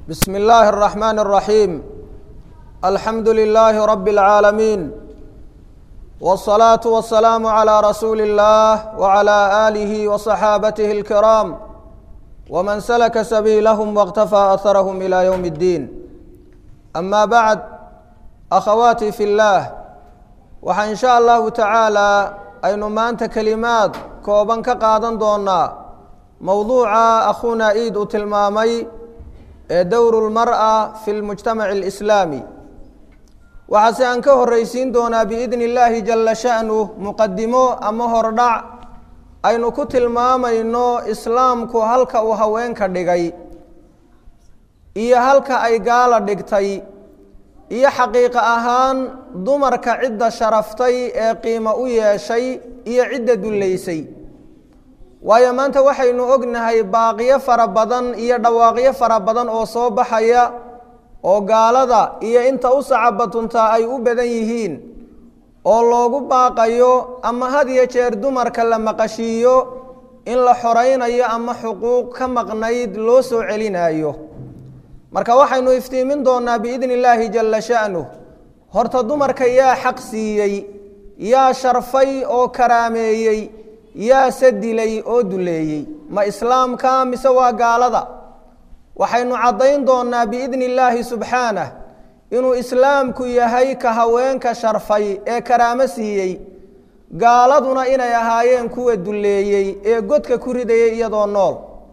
بسم الله الرحمن الرحيم الحمد لله رب العالمين والصلاة والسلام على رسول الله وعلى آله وصحابته الكرام ومن سلك سبيلهم واقتفى أثرهم إلى يوم الدين أما بعد أخواتي في الله waxaa in sha allahu tacaalaa aynu maanta kelimaad kooban ka qaadan doonaa mowduuca akhuuna iid uu tilmaamay ee dowru lmar'a fi lmujtamaci alislaami waxaase aan ka horreysiin doonaa biidni illaahi jalla sha'nu muqadimo ama hordhac aynu ku tilmaamayno islaamku halka uu haweenka dhigay iyo halka ay gaala dhigtay iyo xaqiiqo ahaan dumarka cidda sharaftay ee qiimo u yeeshay iyo cidda dullaysay waayo maanta waxaynu ognahay baaqiyo fara badan iyo dhawaaqyo fara badan oo soo baxaya oo gaalada iyo inta u sacabatuntaa ay u badan yihiin oo loogu baaqayo ama had iyo jeer dumarka la maqashiiyo in la xoraynayo ama xuquuq ka maqnayd loo soo celinayo marka waxaynu iftiimin doonaa biidni illaahi jalla sha'nuh horta dumarka yaa xaq siiyey yaa sharfay oo karaameeyey yaase dilay oo duleeyey ma islaamka mise waa gaalada waxaynu caddayn doonaa biidni illaahi subxaanah inuu islaamku yahay ka haweenka sharfay ee karaamo siiyey gaaladuna inay ahaayeen kuwa duleeyey ee godka ku ridayay iyadoo nool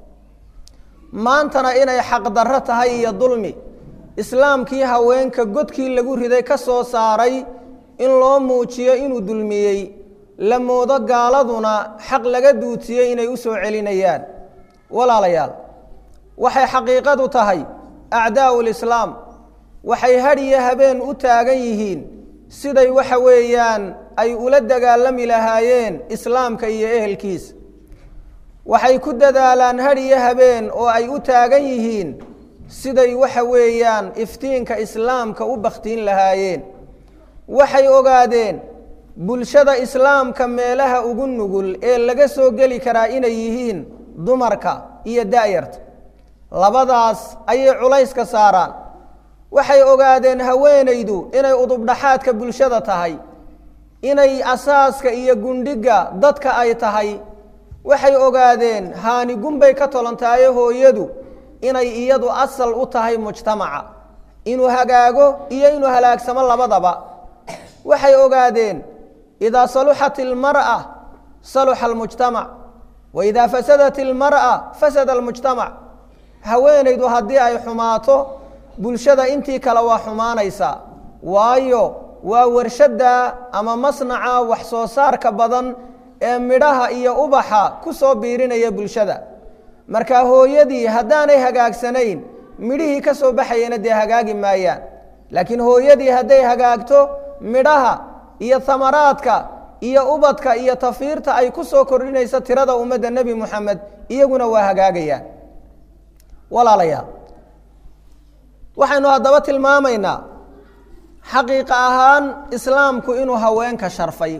maantana inay xaqdarro tahay iyo dulmi islaamkii haweenka godkii lagu riday ka soo saaray in loo muujiyo inuu dulmiyey la moodo gaaladuna xaq laga duutiyey inay u soo celinayaan walaalayaal waxay xaqiiqadu tahay acdaa'u lislaam waxay hadhiyo habeen u taagan yihiin siday waxa weeyaan ay ula dagaalami lahaayeen islaamka iyo ehelkiisa waxay ku dadaalaan hadhiyo habeen oo ay u taagan yihiin siday waxa weeyaan iftiinka islaamka u bakhtiin lahaayeen waxay ogaadeen bulshada islaamka meelaha ugu nugul ee laga soo geli karaa inay yihiin dumarka iyo da'yarta labadaas ayay culayska saaraan waxay ogaadeen haweenaydu inay udubdhaxaadka bulshada tahay inay asaaska iyo gundhigga dadka ay tahay waxay ogaadeen haani gunbay ka tolantaaye hooyadu inay iyadu asal u tahay mujtamaca inuu hagaago iyo inuu halaagsamo labadaba waxay ogaadeen idaa saluxat ilmar'a saluxa almujtamac wa idaa fasadat ilmar'a fasada almujtamac haweenaydu haddii ay xumaato bulshada intii kale waa xumaanaysaa waayo waa warshadda ama masnaca wax soo saarka badan ee midhaha iyo ubaxa ku soo biirinaya bulshada marka hooyadii haddaanay hagaagsanayn midhihii ka soo baxayana dee hagaagi maayaan laakiin hooyadii hadday hagaagto midhaha iyo hamaraadka iyo ubadka iyo tafiirta ay ku soo kordhinaysa tirada ummadda nebi moxamed iyaguna waa hagaagayaan walaalayaal waxaynu haddaba tilmaamaynaa xaqiiqa ahaan islaamku inuu haweenka sharfay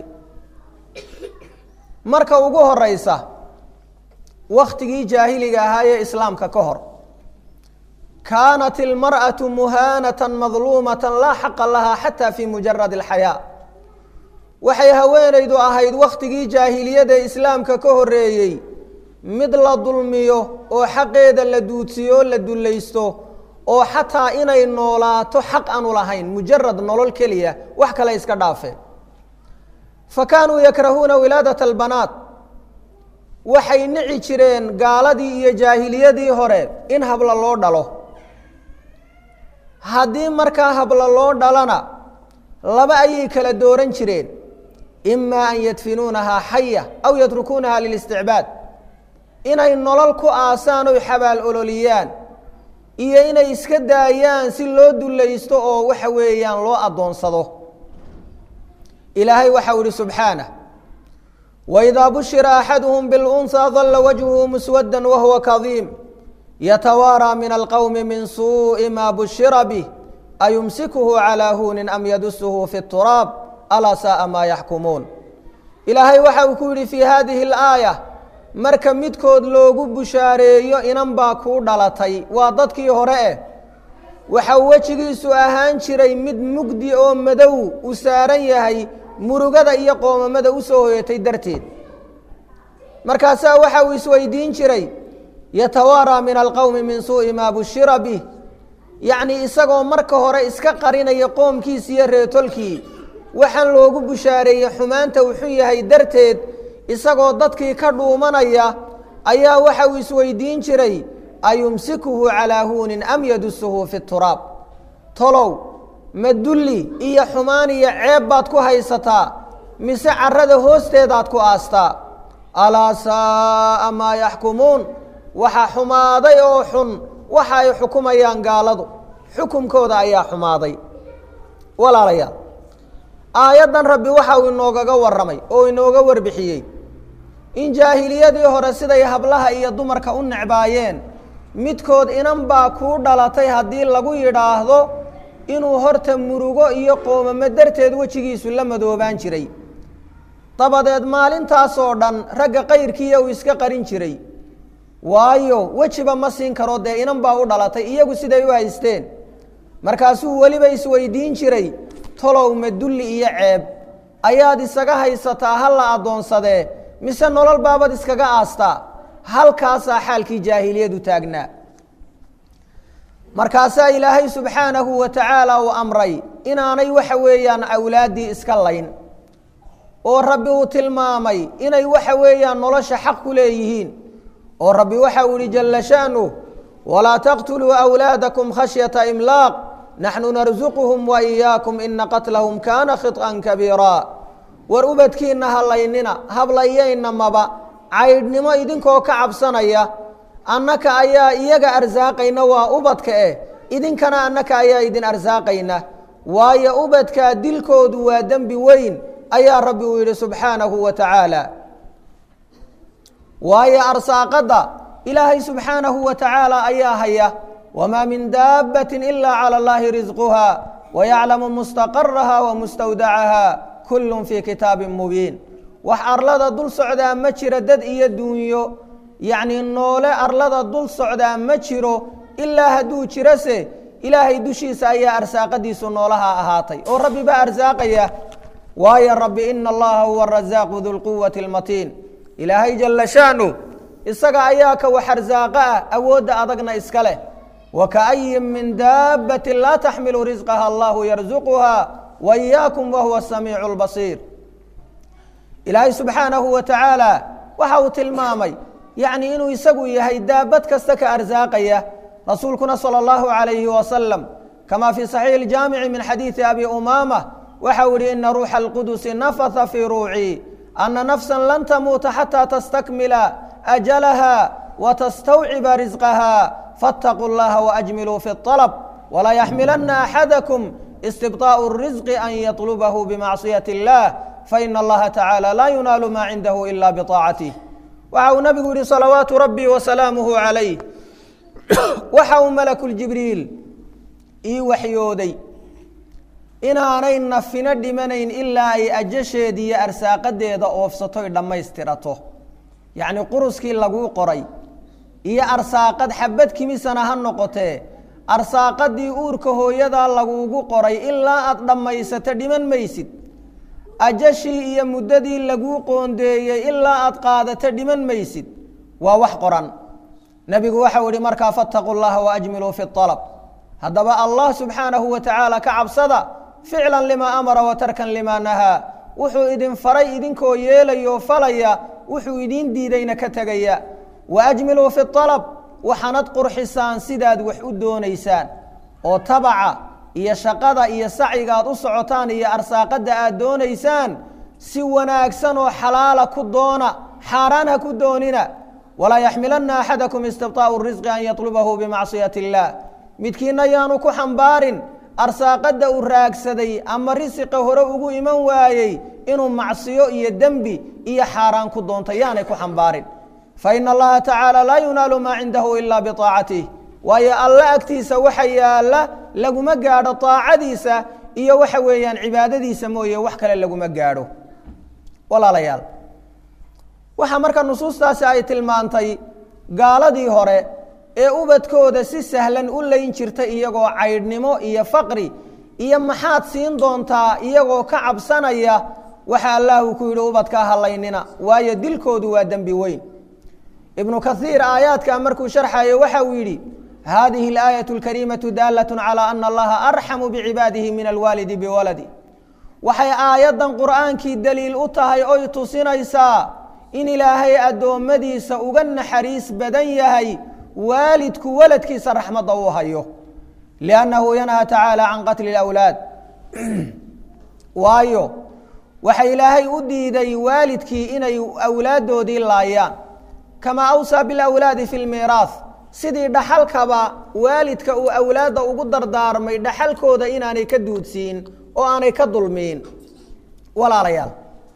marka ugu horeysa wakhtigii jaahiliga ahaa ee islaamka ka hor kaanat ilmar'atu muhaanatan madluumatan laa xaqa lahaa xataa fi mujarad alxayaa waxay haweenaydu ahayd wakhtigii jaahiliyada islaamka ka horeeyey mid la dulmiyo oo xaqeeda la duudsiyo o la dullaysto oo xataa inay noolaato xaq aanu lahayn mujarad nolol keliya wax kale iska dhaafeen fakaanuu yakrahuuna wilaadat albanaat waxay nici jireen gaaladii iyo jaahiliyadii hore in habla loo dhalo haddii markaa habla loo dhalana laba ayay kala dooran jireen imaa an yadfinuunahaa xaya aw yatrukuunahaa lilisticbaad inay nolol ku aasaan oy xabaal ololiyaan iyo inay iska daayaan si loo dullaysto oo waxa weeyaan loo addoonsado ilaahay waxau ihi subxaanah waidaa bushira axaduhum bilunhaa dalla wajhuhu muswadda wahuwa kadiim yatawaaraa min alqowmi min suuءi maa bushira bih ayumsikuhu calaa huunin am yadusuhu fi turaab alaa saaa maa yaxkumuun ilaahay waxa uu ku yidhi fii hadihi اlaaya marka midkood loogu bushaareeyo inan baa kuu dhalatay waa dadkii hore eh waxa wejigiisu ahaan jiray mid mugdi oo madow uu saaran yahay murugada iyo qoomamada u soo hoyatay darteed markaasaa waxa uu isweydiin jiray yatawaaraa min alqowmi min suu'i maa bushira bih yacnii isagoo marka hore iska qarinaya qoomkiisi iyo reetolkii waxaan loogu bushaareeyey xumaanta uu xun yahay darteed isagoo dadkii ka dhuumanaya ayaa waxa uu isweydiin jiray ayumsikuhu calaa huunin am yadusuhu fi turaab tolow ma dulli iyo xumaan iyo ceeb baad ku haysataa mise carrada hoosteedaad ku aastaa alaa saa'a maa yaxkumuun waxa xumaaday oo xun waxa ay xukumayaan gaaladu xukumkooda ayaa xumaaday walaalayaal aayaddan rabbi waxa uu inoogaga warramay oo inooga warbixiyey in jaahiliyadii hore siday hablaha iyo dumarka u necbaayeen midkood inan baa kuu dhalatay haddii lagu yidhaahdo inuu horta murugo iyo qoomamo darteed wejigiisu la madoobaan jiray dabadeed maalintaasoo dhan ragga kayrkiiya uu iska qarin jiray waayo wejiba ma siin karo dee inan baa u dhalatay iyagu siday u haysteen markaasuu weliba isweydiin jiray tolow ma dulli iyo ceeb ayaad isaga haysataa ha la addoonsadee mise nolol baabad iskaga aastaa halkaasaa xaalkii jaahiliyadu taagnaa markaasaa ilaahay subxaanahu wa tacaala uu amray inaanay waxa weeyaan awlaaddii iska layn oo rabbi uu tilmaamay inay waxa weeyaan nolosha xaq ku leeyihiin oo rabbi waxa uu ihi jalla sha'nuh walaa taqtuluu awlaadakum khashyata imlaaq naxnu narsuquhum wa iyaakum ina qatlahum kaana khiط'an kabiira war ubadkiinna halaynina hablayayna maba caydhnimo idinkoo ka cabsanaya annaka ayaa iyaga arsaaqayna waa ubadka eh idinkana annaka ayaa idin arsaaqayna waayo ubadkaa dilkoodu waa dembi weyn ayaa rabbi uu yidhi subxaanahu wa tacaala waayo arsaaqadda ilaahay subxaanahu wa tacaala ayaa haya wamaa min daabbatin ilaa cala allaahi risquha wayaclamu mustaqaraha wa mustawdacaha kullun fii kitaabin mubiin wax arlada dul socdaa ma jiro dad iyo duunyo yacnii noole arlada dul socdaa ma jiro ilaa hadduu jirose ilaahay dushiisa ayaa arsaaqadiisu noolaha ahaatay oo rabbi baa arsaaqaya waayo rabbi ina allaha huwa arasaaqu dulquwati almatiin ilaahay jalla shaanu isaga ayaa ka wax arsaaqa ah awoodda adagna iska leh wakaayin min daabbatin laa taxmilu risqaha allahu yarsuquha wa iyaakum wahuwa asamiicu lbasiir ilaahay subxaanahu wa tacaala waxa uu tilmaamay yacni inuu isagu yahay daabad kasta ka arsaaqaya rasuulkuna salى اllahu عalayhi wasalam kama fii صaxiixi اljaamici min xadiidi abi umaama waxa uu yihi ina ruuxa اlqudusi nafatha fii ruucii ana nafsa lan tamuuta xataa tastakmila ajalaha watastawciba risqaha faاtaquu اllaha waajmiluu fi الطalb walaa yaxmilana axadakum istibطaaءu الrisqi an yطlubahu bimacصiyaة اllah faina allaha tacaalى laa yunaalu ma cindahu ila biطaacatih waxa uu nabigu yihi salawaatu rabbi wasalaamuhu calayh waxa uu malakuljibriil ii waxyooday inaanay nafino dhimanayn ilaa ay ajasheeda iyo arsaaqadeeda oofsatoy dhammaystirato yacni quruskii laguu qoray iyo arsaaqad xabad kimisana ha noqotee arsaaqadii uurka hooyadaa laguugu qoray ilaa aad dhammaysato dhiman maysid ajashii iyo muddadii laguu qoondeeyey ilaa aad qaadato dhiman maysid waa wax qoran nebigu waxau ihi markaa fattaquu llaha waajmiluu fi alab haddaba allah subxaanahu wa tacaala ka cabsada ficlan limaa amara wa tarkan limaa nahaa wuxuu idin faray idinkoo yeelayo falaya wuxuu idiin diidayna ka tegaya waajmiluu fi alab waxaanad qurxisaan sidaad wax u doonaysaan oo tabaca iyo shaqada iyo sacyiga aad u socotaan iyo arsaaqadda aad doonaysaan si wanaagsan oo xalaala ku doona xaaraan ha ku doonina walaa yaxmilana axadakum istibطaa'u risqi an yatlubahu bimacsiyati اllah midkiina yaanu ku xambaarin arsaaqadda uu raagsaday ama risiqa hore ugu iman waayey inuu macsiyo iyo dembi iyo xaaraan ku doonto yaanay ku xambaarin faina allaha tacaala laa yunaalu maa cindahu ila biطaacatih waayo alla agtiisa waxa yaalla laguma gaadho طaacadiisa iyo waxa weeyaan cibaadadiisa mooye wax kale laguma gaadho walaalayaal waxaa marka nusuustaasi ay tilmaantay gaaladii hore ee ubadkooda si sahlan u layn jirta iyagoo caydhnimo iyo faqri iyo maxaad siin doontaa iyagoo ka cabsanaya waxa allah uu ku yidhi ubadkaa halaynina waayo dilkoodu waa dembi weyn ibnu kaiir aayaadka markuu sharxayo waxa uu yidhi hadihi اlaayaة اlkariimaةu daalaة calى ana allaha arxamu bicibaadihi min alwaalidi biwaladi waxay aayaddan qur'aankii daliil u tahay oy tusinaysaa in ilaahay addoommadiisa uga naxariis badan yahay waalidku waladkiisa raxmadda uu hayo liannahu yanhaa tacaala can qatli اlawlaad waayo waxa ilaahay u diiday waalidkii inay awlaaddoodii laayaan kamaa awsaa bilawlaadi fi lmiiraah sidii dhaxalkaba waalidka uu awlaadda ugu dardaarmay dhaxalkooda inaanay ka duudsiin oo aanay ka dulmiin walaalayaal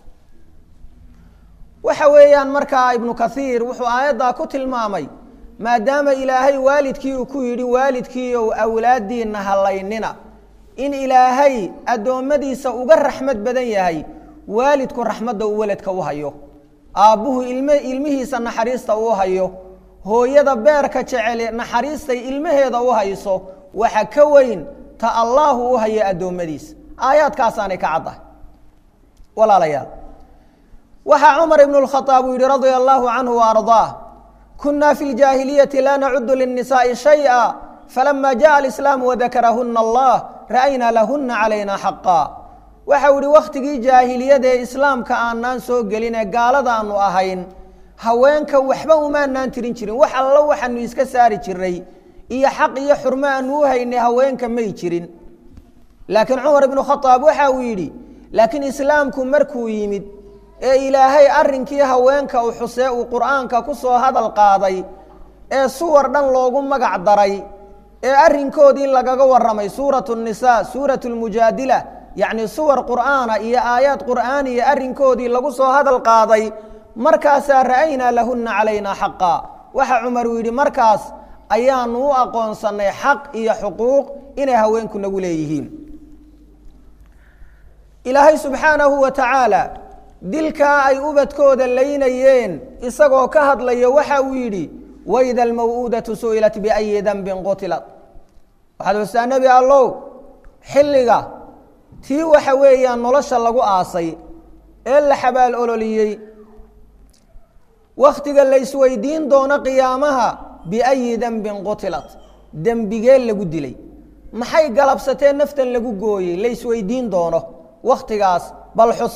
waxa weeyaan markaa ibnu kaiir wuxuu aayaddaa ku tilmaamay maadaama ilaahay waalidkii uu ku yidhi waalidkiiow awlaaddiinna halaynina in ilaahay addoommadiisa uga raxmad badan yahay waalidku raxmadda uu weladka u hayo aabbuhu ilm ilmihiisa naxariista uu hayo hooyada beerka jecele naxariistay ilmaheeda u hayso waxa ka weyn ta allaahu u hayo addoommadiisa aayaadkaasaanay ka caddahay walaalayaal waxaa cumar ibnu lkhaaab uu yihi radia allaahu canhu wa ardaah kunaa fi ljaahiliyati laa nacudu linnisaa'i shayئa falama jaءa alislaamu wadakarahuna allah ra'aynaa lahuna calayna xaqa waxau yihi wakhtigii jaahiliyada ee islaamka aanaan soo gelin ee gaaladaanu ahayn haweenka waxba umaanaan tirin jirin wax allo waxaanu iska saari jiray iyo xaq iyo xurmo aanu u haynay haweenka may jirin laakiin cumar ibnu khaaab waxa uu yidhi laakiin islaamku markuu yimid ee ilaahay arrinkii haweenka u xusee uu qur'aanka ku soo hadal qaaday ee suwar dhan loogu magac daray ee arrinkoodii lagaga warramay suuratu nnisaa suuratu lmujaadila yacni suwar qur'aana iyo aayaad qur'aaniya arrinkoodii lagu soo hadal qaaday markaasaa ra'aynaa lahunna calaynaa xaqa waxa cumar uu yidhi markaas ayaanu u aqoonsannay xaq iyo xuquuq inay haweenku nagu leeyihiin ilaahay subxaanahu wa tacaala dilkaa ay ubadkooda laynayeen isagoo ka hadlaya waxa uu yidhi waida almaw'uudatu su'ilat biayi dambin qutilat waxaad xustaa nebi allow xilliga tii waxa weeyaan nolosha lagu aasay ee la xabaal ololiyey wakhtiga la isweydiin doono qiyaamaha biayi dembin qutilat dembigee lagu dilay maxay galabsatee naftan lagu gooyey la isweydiin doono wakhtigaas bal xus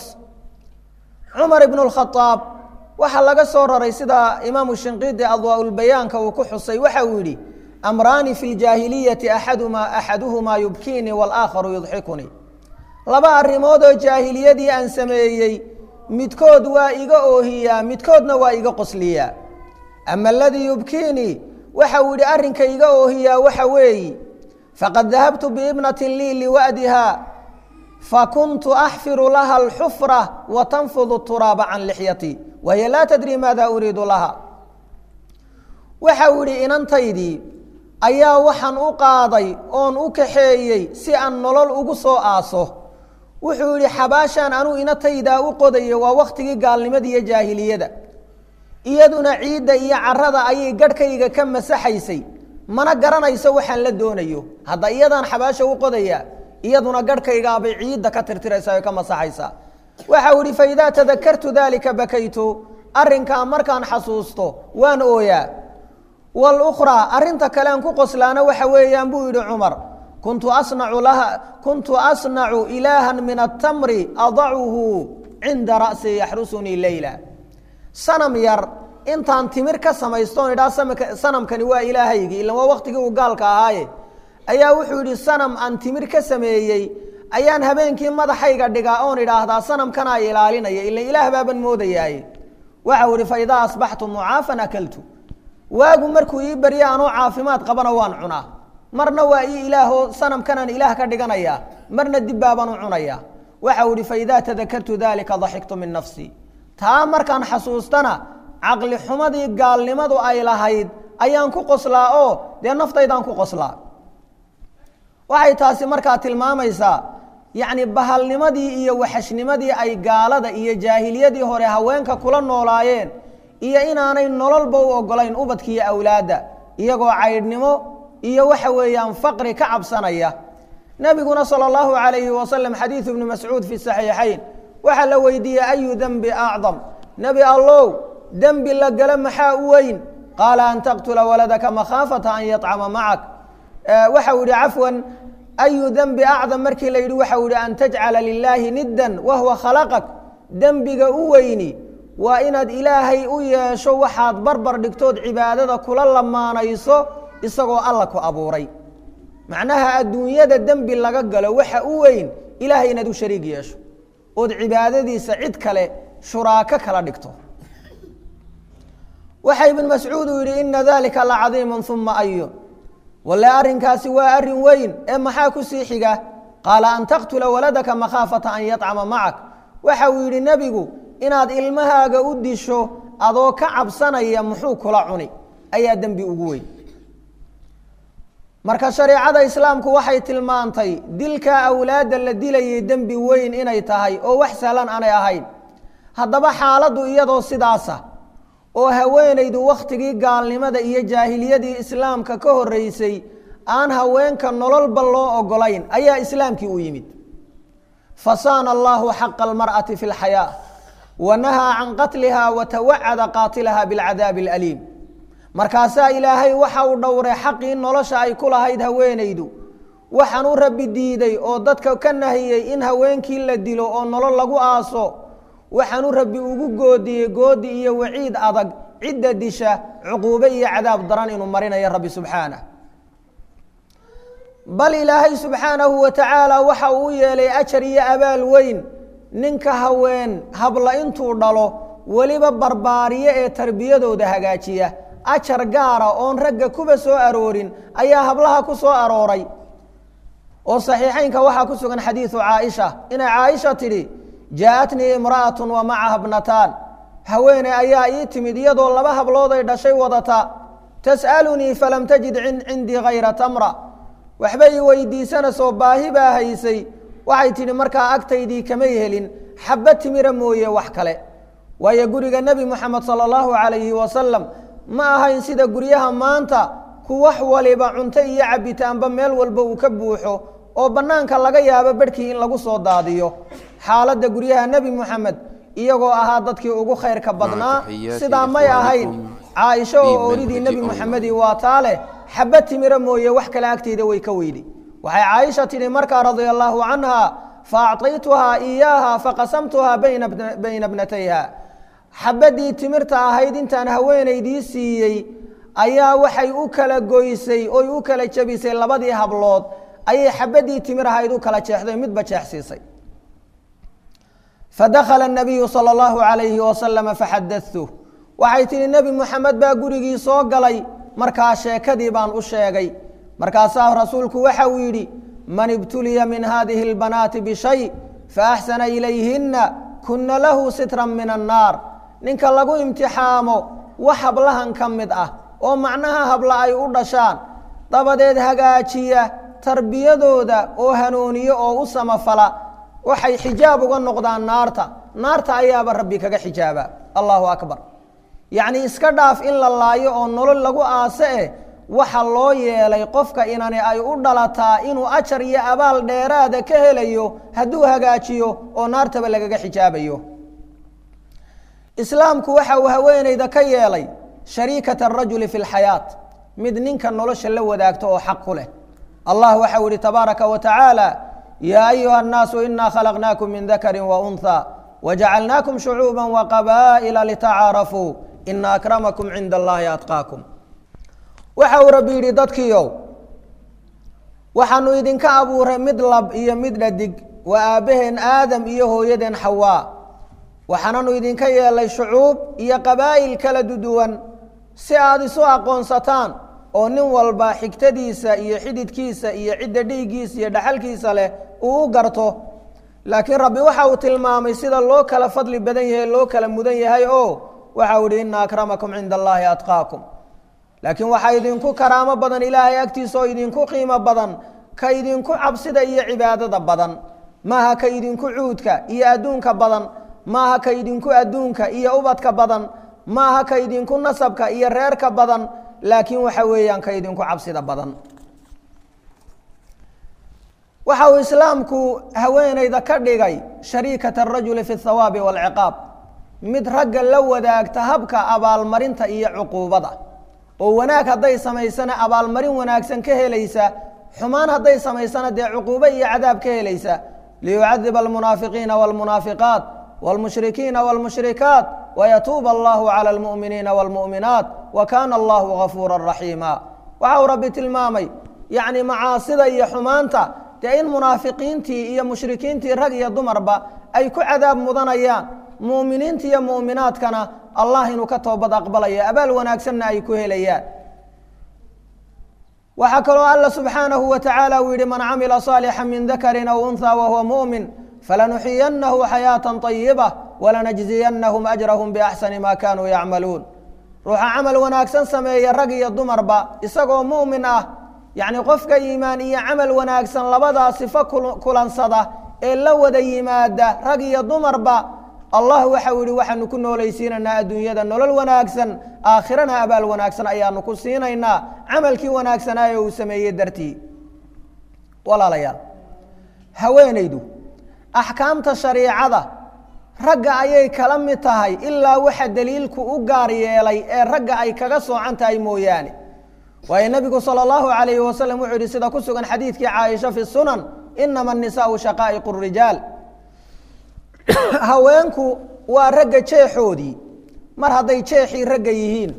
cumar ibnu lkhaaab waxaa laga soo raray sida imaamu shinqiidi adwaaulbayaanka uu ku xusay waxa uu yidhi amraani fi ljaahiliyati axadumaa axaduhumaa yubkiinii walaakharu yudxikunii laba arrimood oo jaahiliyadii aan sameeyey midkood waa iga oohiyaa midkoodna waa iga qosliyaa ama aladii yubkiinii waxa uu yidhi arrinka iga oohiyaa waxa weeyi faqad dahabtu biibnatin lii liwa'diha fakuntu axfiru laha alxufra wa tanfudu turaaba can lixyatii wahiya laa tadri maada uriidu laha waxa uu yidhi inantaydii ayaa waxaan u qaaday oon u kaxeeyey si aan nolol ugu soo aaso wuxuu yidhi xabaashaan anuu inataydaa u qodayo waa wakhtigii gaalnimada iyo jaahiliyada iyaduna ciidda iyo carada ayay garhkayga ka masaxaysay mana garanayso waxaan la doonayo hadda iyadaan xabaasha u qodaya iyaduna garhkaygaabay ciidda ka tirtiraysaa o ka masaxaysaa waxau ihi faidaa tadakartu dalika bakaytu arrinkaa markaan xasuusto waan ooyaa walukhraa arrinta kale aan ku qoslaana waxa weeyaan buu yidhi cumar kuntu asnacu laha kuntu asnacu ilaahan min atamri adacuhu cinda ra'si yaxrusunii leyla sanam yar intaan timir ka samaystoon idhaa sanamkani waa ilaahaygii ilan waa waktigii uu gaalka ahaaye ayaa wuxuu yidhi sanam aan timir ka sameeyey ayaan habeenkii madaxayga dhigaa oon idhaahdaa sanamkanaa ilaalinaya ilan ilaah baaban moodayaaye waxau ihi faidaa asbaxtu mucaafan akaltu waagu markuu ii barya anoo caafimaad qabana waan cunaa marna waa ii ilaahoo sanamkanaan ilaah ka dhiganayaa marna dib baabaan u cunayaa waxau ihi faidaa tadakartu dalika daxiktu min nafsii taa markaan xasuustana caqli xumadii gaalnimadu ay lahayd ayaan ku qoslaa oo dee naftaydaan ku qoslaa waxay taasi markaa tilmaamaysaa yacni bahalnimadii iyo waxashnimadii ay gaalada iyo jaahiliyadii hore haweenka kula noolaayeen iyo inaanay nololba u ogolayn ubadkiiyo awlaadda iyagoo caydhnimo iyo waxa weeyaan faqri ka cabsanaya nebiguna sala allahu calayhi wasalam xadiidu ibni mascuud fi saxiixayn waxaa la weydiiyey ayu dembi acdam nebi allow dembi la gala maxaa u weyn qaala an taqtula waladaka makhaafata an yacama macak waxau yihi cafwan ayu dembi acdam markii la yidhi waxau yihi an tajcala lilaahi niddan wahuwa khalaqak dembiga u weyni waa inaad ilaahay u yeesho waxaad barbar dhigtood cibaadada kula lamaanayso isagoo alla ku abuuray macnaha adduunyada dembi laga galo waxa u weyn ilaahay inaad u shariig yeesho ood cibaadadiisa cid kale shuraako kala dhigto waxa ibn mascuud uu yidhi ina dalika lacadiimu uma ayu walle arrinkaasi waa arrin weyn ee maxaa ku sii xiga qaala an taqtula waladaka makhaafata an yacama macak waxa uu yidhi nebigu inaad ilmahaaga u disho adoo ka cabsanaya muxuu kula cuni ayaa dembi ugu weyn marka shareecada islaamku waxay tilmaantay dilka awlaadda la dilayay dembi weyn inay tahay oo wax sahlan aanay ahayn haddaba xaaladdu iyadoo sidaasa oo haweenaydu wakhtigii gaalnimada iyo jaahiliyadii islaamka ka horreysay aan haweenka nololba loo ogolayn ayaa islaamkii u yimid fasaana allahu xaqa almar'ati fi lxayaa wa nahaa can qatliha wa tawacada qaatilaha bilcadaabi alaliim markaasaa ilaahay waxa uu dhowray xaqii nolosha ay ku lahayd haweenaydu waxaan u rabbi diiday oo dadka ka nahiyey in haweenkii la dilo oo nolol lagu aaso waxaan u rabbi ugu goodiyey goodi iyo waciid adag cidda disha cuquube iyo cadaab daran inuu marinayo rabbi subxaanah bal ilaahay subxaanahu wa tacaala waxa uu yeelay ajar iyo abaal weyn ninka haween habla intuu dhalo weliba barbaariye ee tarbiyadooda hagaajiya ajar gaara oon ragga kuba soo aroorin ayaa hablaha ku soo arooray oo saxiixeynka waxaa ku sugan xadiidu caaisha inay caaisha tidhi jaa-atnii imra'atun wa macaha bnataan haweene ayaa ii timid iyadoo laba hablood ay dhashay wadata tas'alunii falam tajid cindii hayra tamra waxbay weydiisanaysoo baahi baa haysay waxay tidhi markaa agtaydii kamay helin xabba timira mooye wax kale waayo guriga nebi moxamed sala allahu calayhi wasalam ma ahayn sida guryaha maanta ku wax waliba cunto iyo cabitaanba meel walba uu ka buuxo oo bannaanka laga yaabo bedhkii in lagu soo daadiyo xaaladda guryaha nebi moxamed iyagoo ahaa dadkii ugu khayrka badnaa sidaa may ahayn caaisho oo oridii nebi moxamedi waa taa leh xabba timira mooye wax kale agteyda way ka weydi waxay caaisha tidhi markaa radia allaahu canha fa acطaytuhaa iyaaha faqasamtuhaa bayna bnatayha xabaddii timirta ahayd intaan haweenaydii siiyey ayaa waxay u kala goysay oy u kala jebisay labadii hablood ayay xabaddii timir ahayd u kala jeexday midba jeexsiisay fadakhala nabiyu sala allahu calayhi wasalama faxadatuh waxay tihi nebi moxamed baa gurigii soo galay markaa sheekadii baan u sheegay markaasaa rasuulku waxa uu yidhi man ibtuliya min hadihi اlbanaati bishay faaxsana ilayhina kuna lahu sitran min annaar ninka lagu imtixaamo wax hablahan ka mid ah oo macnaha habla ay u dhashaan dabadeed hagaajiya tarbiyadooda oo hanuuniyo oo u samafala waxay xijaab uga noqdaan naarta naarta ayaaba rabbi kaga xijaaba allahu akbar yacnii iska dhaaf in la laayo oo nolol lagu aase eh waxa loo yeelay qofka inani ay u dhalataa inuu ajar iyo abaal dheeraada ka helayo hadduu hagaajiyo oo naartaba lagaga xijaabayo islaamku waxa uu haweenayda ka yeelay shariikata arajuli fi lxayaat mid ninka nolosha la wadaagto oo xaq ku leh allah waxa uu yihi tabaaraka wa tacaala yaa ayuha annaasu inaa khalaqnaakum min dakari wa unha wajacalnaakum shucuuba waqabaa'ila litacaarafuu ina akramakum cinda allahi atqaakum waxa uu rabbi yidhi dadkiiow waxaanu idinka abuuray mid lab iyo mid dhadig waa aabbaheen aadam iyo hooyadeen xawaa waxaananu idinka yeelay shucuub iyo qabaa'il kala duduwan si aada isu aqoonsataan oo nin walba xigtadiisa iyo xididkiisa iyo cidda dhiiggiisa iyo dhaxalkiisa leh uu u garto laakiin rabbi waxa uu tilmaamay sida loo kala fadli badan yahay loo kala mudan yahay oo waxa uu yihi ina akramakum cinda allaahi atqaakum laakiin waxaa idinku karaamo badan ilaahay agtiisa oo idinku qiimo badan ka idinku cabsida iyo cibaadada badan maaha ka idinku cuudka iyo adduunka badan maaha ka idinku adduunka iyo ubadka badan maaha ka idinku nasabka iyo reerka badan laakiin waxa weeyaan ka idinku cabsida badan waxa uu islaamku haweenayda ka dhigay shariikata arajuli fi اthawaabi wاlciqaab mid ragga la wadaagta habka abaalmarinta iyo cuquubada oo wanaag hadday samaysana abaalmarin wanaagsan ka helaysa xumaan hadday samaysana dee cuquubo iyo cadaab ka helaysa liyucadiba almunaafiqiina wاlmunaafiqaat wاlmushrikiina wاlmushrikaat wayatuuba allahu calى اlmu'miniina wاlmu'minaat wa kana allahu gafuura raxiima waxa uu rabbi tilmaamay yacni macaasida iyo xumaanta dee in munaafiqiintii iyo mushrikiintii rag iyo dumarba ay ku cadaab mudanayaan mu'miniinta iyo mu'minaadkana allah inuu ka toobad aqbalaya abaal wanaagsanna ay ku helayaan waxaa kaloo alla subxaanahu wa tacaala uu yihi man camila صaalixا min dakari aw unha wahuwa muؤmin falanuxiyanahu xayaaةa طayiba walanajziyanahum ajrahum biaxsani ma kanuu yacmaluun ruuxa camal wanaagsan sameeya rag iyo dumarba isagoo mu'min ah yacni qofka iimaan iyo camal wanaagsan labadaa sifo kulansada ee la wada yimaada rag iyo dumarba allah waxau yihi waxaanu ku noolaysiinaynaa adduunyada nolol wanaagsan aakhirana abaal wanaagsan ayaanu ku siinaynaa camalkii wanaagsanaaye uu sameeyey dartii walaalayaal haweenaydu axkaamta shariicada ragga ayay kala mid tahay ilaa waxa daliilku u gaar yeelay ee ragga ay kaga soocan tahay mooyaane waayo nebigu salى اllahu alayhi wasalam wuxuu yihi sida ku sugan xadiidkii caaisha fi sunan inama الnisaءu shaqaa'iq الrijaal haweenku waa ragga jeexoodii mar hadday jeexii ragga yihiin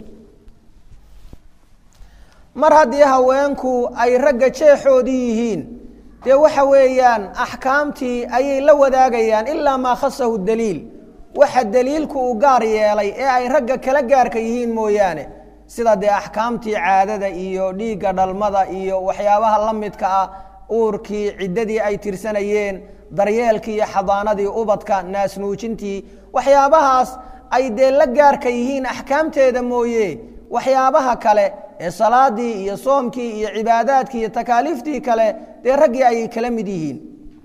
mar haddii haweenku ay ragga jeexoodii yihiin dee waxa weeyaan axkaamtii ayay la wadaagayaan ilaa maa khasahu daliil waxa daliilku uu gaar yeelay ee ay ragga kala gaarka yihiin mooyaane sida dee axkaamtii caadada iyo dhiigga dhalmada iyo waxyaabaha la midka ah uurkii ciddadii ay tirsanayeen daryeelkii iyo xadaanadii ubadka naasnuujintii waxyaabahaas ay dee la gaarka yihiin axkaamteeda mooye waxyaabaha kale ee salaadii iyo soomkii iyo cibaadaadkii iyo takaaliiftii kale dee raggii ayay kala mid yihiin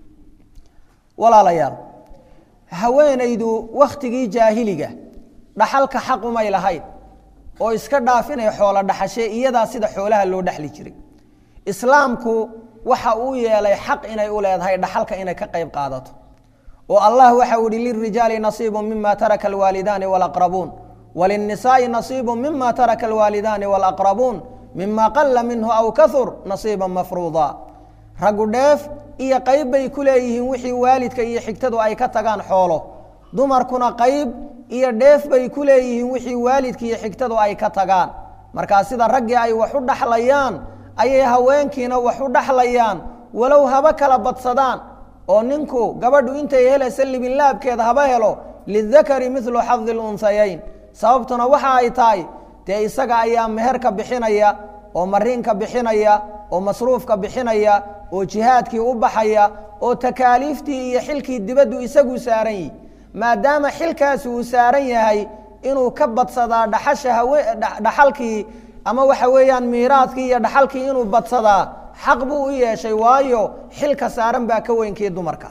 walaalayaal haweenaydu wakhtigii jaahiliga dhaxalka xaq umay lahayn oo iska dhaaf inay xoolo dhaxashee iyadaa sida xoolaha loo dhexli jiray islaamku waxa uu yeelay xaq inay u leedahay dhaxalka inay ka qayb qaadato oo allah waxa uu yihi lirijaali nasiibu mima taraka alwaalidaani walaqrabuun wlلنisaaءi نaصiib mima taraka اlwaalidaani wاlأqrabuun mima qala minhu aw kahur نaصiiba mafruuضa raggu dheef iyo qayb bay ku leeyihiin wixii waalidka iyo xigtadu ay ka tagaan xoolo dumarkuna qayb iyo dheef bay ku leeyihiin wixii waalidka iyo xigtadu ay ka tagaan markaa sida raggii ay wax u dhaxlayaan ayay haweenkiina wax u dhaxlayaan walow haba kala badsadaan oo ninku gabadhu intay helaysa libinlaabkeeda haba helo lidakari milu xadi اlunhayayn sababtuna waxa ay tahay dee isaga ayaa meherka bixinaya oo mariinka bixinaya oo masruufka bixinaya oo jihaadkii u baxaya oo takaaliiftii iyo xilkii dibaddu isagu saaran yihi maadaama xilkaasi uu saaran yahay inuu ka badsadaa dhaxasha hawe dhaxalkii ama waxa weeyaan miiraadkii iyo dhaxalkii inuu badsadaa xaq buu u yeeshay waayo xilka saaran baa ka weynkii dumarka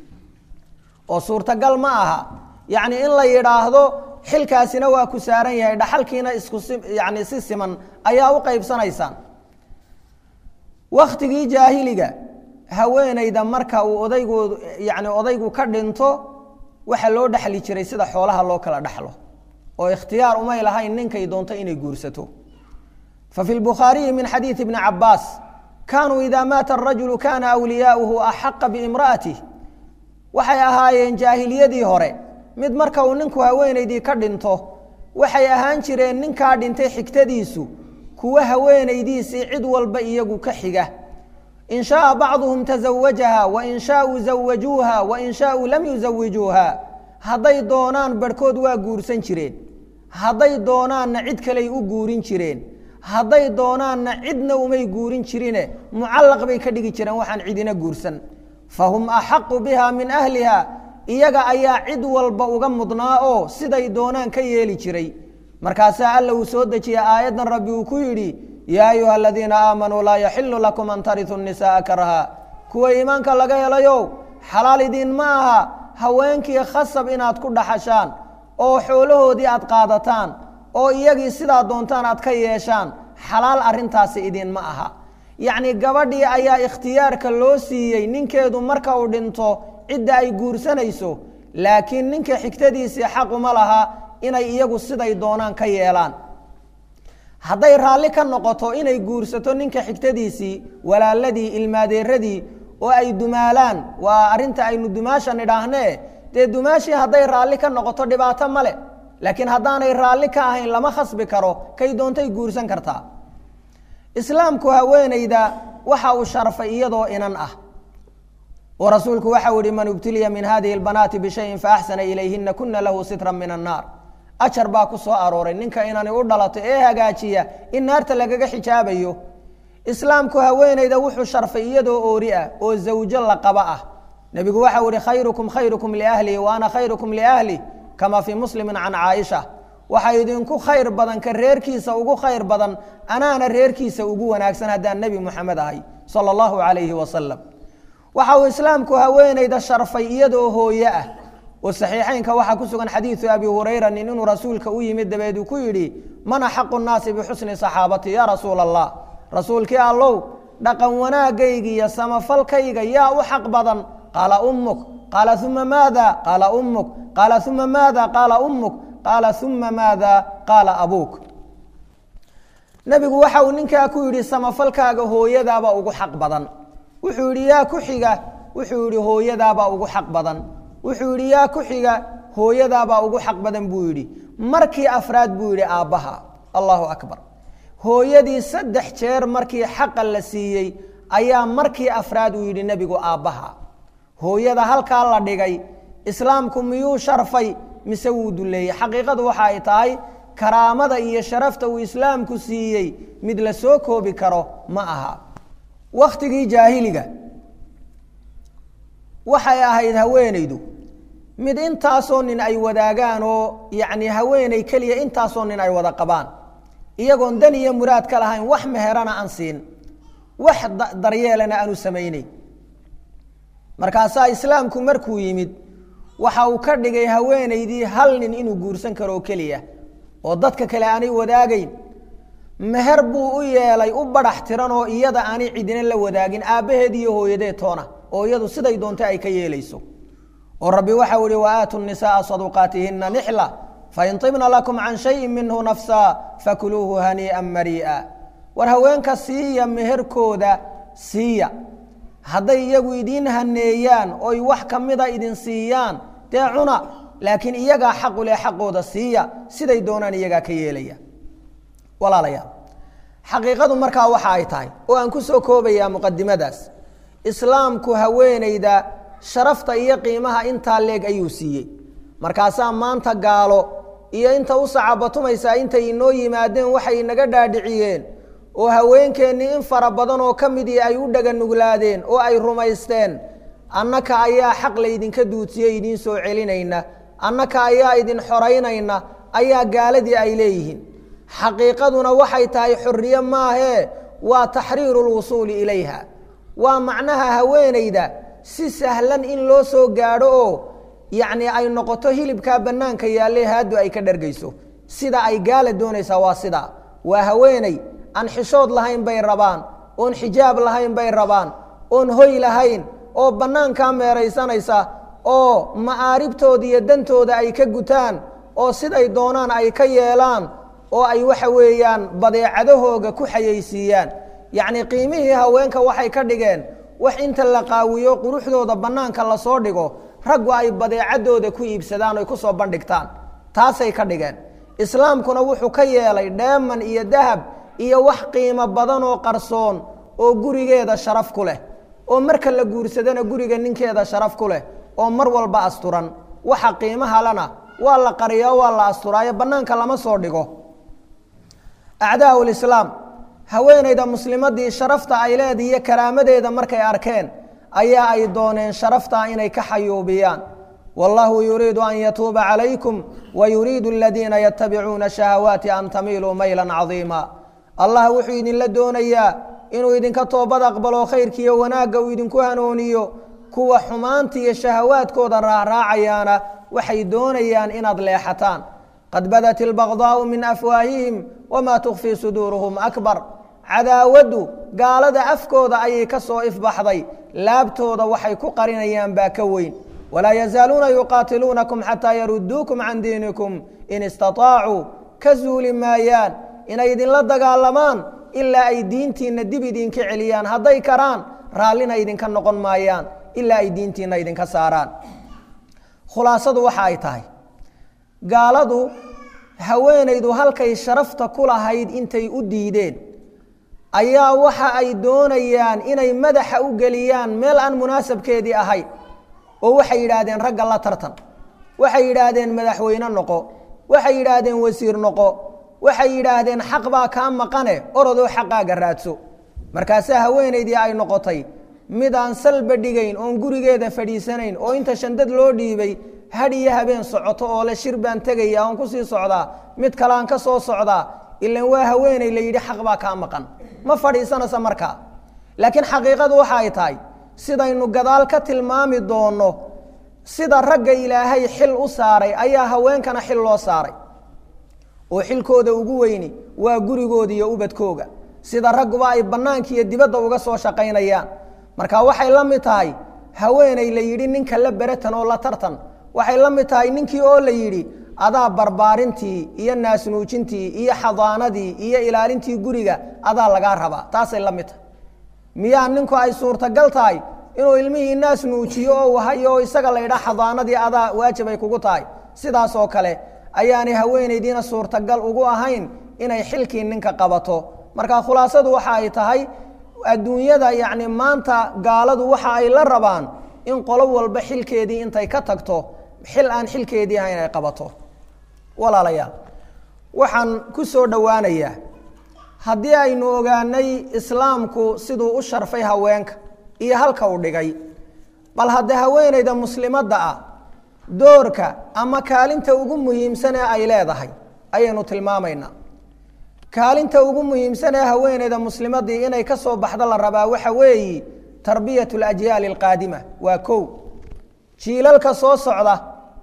oo suurtagal ma aha yacni in la yidhaahdo xilkaasina waa ku saaran yahay dhaxalkiina isku si yani si siman ayaa u qaybsanaysaan waktigii jaahiliga haweenayda marka uu odaygu yani odaygu ka dhinto waxa loo dhexli jiray sida xoolaha loo kala dhexlo oo ikhtiyaar umay lahayn ninkay doonto inay guursato fa fi lbukhaariyi min xadiidi bni cabaas kaanuu idaa maata arajulu kana awliyaauhu axaqa biimra'atih waxay ahaayeen jaahiliyadii hore mid marka uu ninku haweenaydii ka dhinto waxay ahaan jireen ninkaa dhintay xigtadiisu kuwa haweenaydiisii cid walba iyagu ka xiga in shaaa bacduhum tazawajaha wain shaauu zawajuuha wain shaauu lam yuzawijuuha hadday doonaan barhkood waa guursan jireen hadday doonaanna cid kaley u guurin jireen hadday doonaanna cidna umay guurin jirine mucallaq bay ka dhigi jireen waxaan cidina guursan fahum axaqu biha min ahliha iyaga ayaa cid walba uga mudnaa oo siday doonaan ka yeeli jiray markaasaa alla uu soo dejiya aayaddan rabbi uu ku yidhi yaa ayuha aladiina aamanuu laa yaxilu lakum an tarituu nisaaa karha kuwa iimaanka laga helayow xalaal idiin ma aha haweenkii khasab inaad ku dhaxashaan oo xoolahoodii aad qaadataan oo iyagii sidaa doontaan aad ka yeeshaan xalaal arrintaasi idinma aha yacni gabadhii ayaa ikhtiyaarka loo siiyey ninkeedu marka uu dhinto cidda ay guursanayso laakiin ninka xigtadiisii xaquma laha inay iyagu siday doonaan ka yeelaan hadday raalli ka noqoto inay guursato ninka xigtadiisii walaaladii ilmaadeeradii oo ay dumaalaan waa arrinta aynu dumaasha nidhaahnee dee dumaashii hadday raalli ka noqoto dhibaato male laakiin haddaanay raalli ka ahayn lama khasbi karo kay doontay guursan kartaa islaamku haweenayda waxa uu sharfay iyadoo inan ah oo rasuulku waxau ihi man ibtuliya min hadihi اlbanaati bishayin faaxsana ilayhina kuna lahu sitra min annaar ajar baa ku soo arooray ninka inani u dhalato ee hagaajiya in naarta lagaga xijaabayo islaamku haweenayda wuxuu sharfay iyadoo oori ah oo zawjo la qaba ah nebigu waxau ihi khayrukum khayrukum liahlihi wa ana khayrukum liahli kama fii muslimi can caaisha waxaa idinku khayr badan ka reerkiisa ugu khayr badan anaana reerkiisa ugu wanaagsan haddaan nebi moxamed ahay sala allahu calayhi wasalam waxa uu islaamku haweenayda sharfay iyadoo hooye ah oo saxiixeynka waxaa ku sugan xadiidu abi hurayra nin inuu rasuulka u yimid dabeed uu ku yidhi man axaqu nnaasi bixusni saxaabati yaa rasuula allah rasuulkii allow dhaqan wanaagayga iyo samafalkayga yaa u xaq badan qaala ummuk qaala uma maada qaala ummuk qaala uma maada qaala ummuk qaala uma maada qaala abuuk nebigu waxa uu ninkaa ku yidhi samafalkaaga hooyadaabaa ugu xaq badan wuxuu yidhi yaa ku xiga wuxuu yidhi hooyadaabaa ugu xaq badan wuxuu yidhi yaa ku xiga hooyadaabaa ugu xaq badan buu yidhi markii afraad buu yidhi aabbaha allahu akbar hooyadii saddex jeer markii xaqa la siiyey ayaa markii afraad uu yidhi nebigu aabbaha hooyada halkaa la dhigay islaamku miyuu sharfay mise wuu duleeyey xaqiiqadu waxa ay tahay karaamada iyo sharafta uu islaamku siiyey mid la soo koobi karo ma aha wakhtigii jaahiliga waxay ahayd haweenaydu mid intaasoo nin ay wadaagaan oo yacni haweeney keliya intaasoo nin ay wada qabaan iyagoon dan iyo muraad ka lahayn wax meherana aan siin wax daryeelana aanu samayneyn markaasaa islaamku markuu yimid waxa uu ka dhigay haweenaydii hal nin inuu guursan karo oo keliya oo dadka kale aanay wadaagayn meher buu u yeelay u badhax tiran oo iyada aanay cidina la wadaagin aabbaheed iyo hooyadeed toona oo iyadu siday doonto ay ka yeelayso oo rabbi waxau ihi waaatu nisaaa saduqaatihina nixla fain ibna lakum can shayin minhu nafsa fakuluuhu hanii'an marii'a war haweenka siiya meherkooda siiya hadday iyagu idiin haneeyaan oy wax ka mida idin siiyaan dee cuna laakiin iyagaa xaqu leh xaqooda siiya siday doonaan iyagaa ka yeelaya walaalayaal xaqiiqadu markaa waxa ay tahay oo aan ku soo koobayaa muqadimadaas islaamku haweenayda sharafta iyo qiimaha intaa leeg ayuu siiyey markaasaa maanta gaalo iyo inta u sacabatumaysaa intay inoo yimaadeen waxay inaga dhaadhiciyeen oo haweenkeennii in fara badan oo ka midii ay u dhaganuglaadeen oo ay rumaysteen annaka ayaa xaq laydinka duudsiyey idiin soo celinayna annaka ayaa idin xoraynayna ayaa gaaladii ay leeyihiin xaqiiqaduna waxay tahay xorriye maahee waa taxriiru lwusuuli ilayha waa macnaha haweenayda si sahlan in loo soo gaadho oo yacnii ay noqoto hilibkaa bannaanka yaalle haaddu ay ka dhargayso sida ay gaala doonaysaa waa sidaa waa haweeney aan xishood lahayn bay rabaan oon xijaab lahayn bay rabaan oon hoy lahayn oo bannaankaa meeraysanaysa oo ma'aaribtooda iyo dantooda ay ka gutaan oo siday doonaan ay ka yeelaan oo ay waxa weeyaan badeecadahooga ku xayaysiiyaan yacnii qiimihii haweenka waxay ka dhigeen wax inta la qaawiyo quruxdooda bannaanka lasoo dhigo raggu ay badeecadooda ku iibsadaan oy ku soo bandhigtaan taasay ka dhigeen islaamkuna wuxuu ka yeelay dheeman iyo dahab iyo wax qiimo badan oo qarsoon oo gurigeeda sharaf ku leh oo marka la guursadana guriga ninkeeda sharaf ku leh oo mar walba asturan waxa qiimaha lana waa la qariyaa waa la asturaayo bannaanka lama soo dhigo acdaau lislaam haweenayda muslimadii sharafta ay leedahay iyo karaamadeeda markay arkeen ayaa ay dooneen sharaftaa inay ka xayuubiyaan wallahu yuriidu an yatuuba calaykum wayuriidu aladiina yatabicuuna shahawaati an tamiiluu maylan cadiima allah wuxuu idinla doonayaa inuu idinka toobad aqbalo khayrkiiyo wanaagga uu idinku hanuuniyo kuwa xumaanta iyo shahawaadkooda raacraacayaana waxay doonayaan inaad leexataan qad badat ilbaqdaau min afwaahihim wamaa tukfii suduuruhum akbar cadaawaddu gaalada afkooda ayay ka soo ifbaxday laabtooda waxay ku qarinayaan baa ka weyn walaa yazaaluuna yuqaatiluunakum xataa yaruduukum can diinikum in istaطaacuu ka zuuli maayaan inay idinla dagaalamaan ilaa ay diintiinna dib idinka celiyaan hadday karaan raallina idinka noqon maayaan ilaa ay diintiinna idinka saaraan khulaasadu waxa ay tahay gaaladu haweenaydu halkay sharafta ku lahayd intay u diideen ayaa waxa ay doonayaan inay madaxa u geliyaan meel aan munaasabkeedii ahayn oo waxay yidhaahdeen ragga la tartan waxay yidhaahdeen madaxweyne noqo waxay yidhaahdeen wasiir noqo waxay yidhaahdeen xaq baa kaa maqane orodoo xaqaaga raadso markaasaa haweenaydii ay noqotay mid aan salba dhigayn oon gurigeeda fadhiisanayn oo inta shandad loo dhiibay had iyo habeen socoto oo le shir baan tegaya oon kusii socdaa mid kaleaan ka soo socdaa ilan waa haweeney la yidhi xaq baa kaa maqan ma fadhiisanaysa markaa laakiin xaqiiqadu waxa ay tahay sidaynu gadaal ka tilmaami doonno sida ragga ilaahay xil u saaray ayaa haweenkana xil loo saaray oo xilkooda ugu weyni waa gurigooda iyo ubadkooga sida ragguba ay bannaanka iyo dibadda uga soo shaqaynayaan marka waxay la mid tahay haweeney la yidhi ninka la beratan oo la tartan waxay la mid tahay ninkii oo la yidhi adaa barbaarintii iyo naasnuujintii iyo xadaanadii iyo ilaalintii guriga adaa lagaa rabaa taasay la mid tahay miyaa ninku ay suurtagal tahay inuu ilmihii naas nuujiyo oo wahayo oo isaga la ydhaa xadaanadii adaa waajib ay kugu tahay sidaas oo kale ayaanay haweenaydiina suurtagal ugu ahayn inay xilkii ninka qabato marka khulaasadu waxa ay tahay adduunyada yacni maanta gaaladu waxa ay la rabaan in qolo walba xilkeedii intay ka tagto xil aan xilkeedii ahayn ay qabato walaalayaal waxaan ku soo dhowaanayaa haddii aynu ogaanay islaamku siduu u sharfay haweenka iyo halka uu dhigay bal hadde haweenayda muslimadda ah doorka ama kaalinta ugu muhiimsan ee ay leedahay ayaynu tilmaamaynaa kaalinta ugu muhiimsan ee haweenayda muslimaddii inay ka soo baxdo la rabaa waxa weeyi tarbiyat alajyaali alqaadima waa kow jiilalka soo socda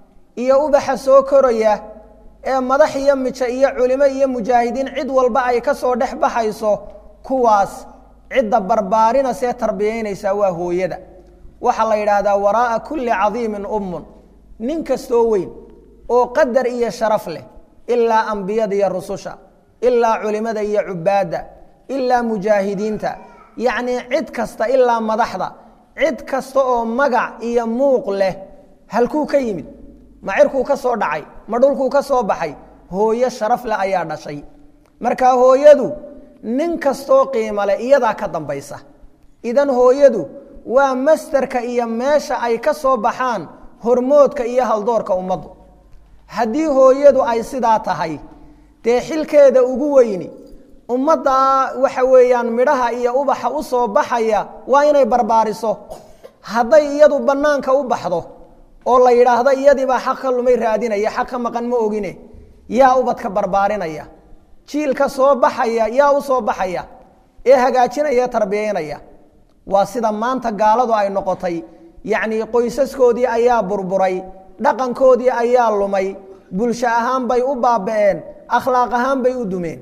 iyo ubaxa soo koraya ee madax iyo mijo iyo culimo iyo mujaahidiin cid walba ay ka soo dhex baxayso kuwaas cidda barbaarina see tarbiyaynaysaa waa hooyada waxaa la yidhaahdaa waraa'a kulli cadiimin ummun nin kastoo weyn oo qadar iyo sharaf leh ilaa ambiyada iyo rususha ilaa culimada iyo cubaadda ilaa mujaahidiinta yacnii cid kasta ilaa madaxda cid kasta oo magac iyo muuq leh halkuu ka yimid ma cirkuu ka soo dhacay ma dhulkuu ka soo baxay hooyo sharaf leh ayaa dhashay marka hooyadu nin kastoo qiimo leh iyadaa ka dambaysa idan hooyadu waa mastarka iyo meesha ay ka soo baxaan hormoodka iyo haldoorka ummaddu haddii hooyadu ay sidaa tahay dee xilkeeda ugu weyni ummaddaa waxa weeyaan midhaha iyo ubaxa u soo baxaya waa inay barbaariso hadday iyadu bannaanka u baxdo oo la yidhaahdo iyadiibaa xaq ka lumay raadinaya xaq ka maqan ma ogine yaa ubadka barbaarinaya jiilka soo baxaya yaa u soo baxaya ee hagaajinaya tarbiyaynaya waa sida maanta gaaladu ay noqotay yacnii qoysaskoodii ayaa burburay dhaqankoodii ayaa lumay bulsho ahaan bay u baaba'een akhlaaq ahaan bay u dumeen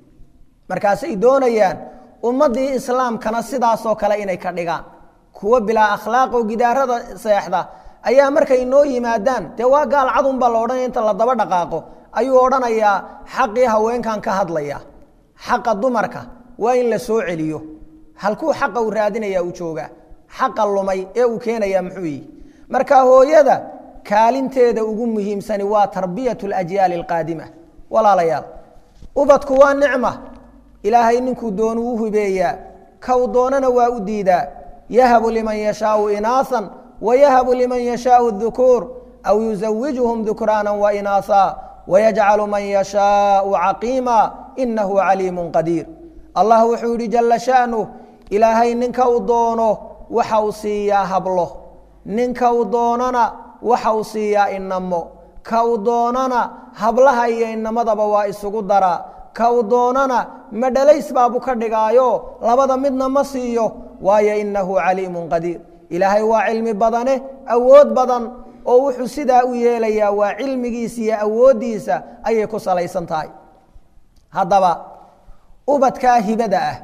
markaasay doonayaan ummaddii islaamkana sidaasoo kale inay ka dhigaan kuwo bilaa akhlaaq oo gidaarada seexda ayaa markay noo yimaadaan dee waa gaal cadunbaa la odhanaya inta la daba dhaqaaqo ayuu odhanayaa xaqii haweenkan ka hadlaya xaqa dumarka waa in la soo celiyo halkuu xaqa uu raadinaya u joogaa xaqa lumay ee uu keenayaa muxuu yihi marka hooyada kaalinteeda ugu muhiimsani waa tarbiyat alajyaali alqaadima walaalayaal ubadku waa nicma ilaahay ninkuu doonu u hibeeyaa kaw doonana waa u diidaa yahabu liman yashaau inaasan wayahabu liman yashaau dukuur aw yuzawijuhum dukraana wainaasa wayajcalu man yashaau caqiima inahu caliimu qadiir allah wuxuu yihi jala sha'nuh ilaahay ninka uu doono waxa uu siiyaa hablo ninka uu doonana waxa uu siiyaa inamo ka uu doonana hablaha iyo inamadaba waa isugu daraa ka uu doonana madhalays baabu ka dhigaayo labada midna ma siiyo waayo inahu caliimu qadiir ilaahay waa cilmi badane awood badan oo wuxuu sidaa u yeelayaa waa cilmigiisa iyo awooddiisa ayay ku salaysan tahay haddaba ubadkaa hibada ah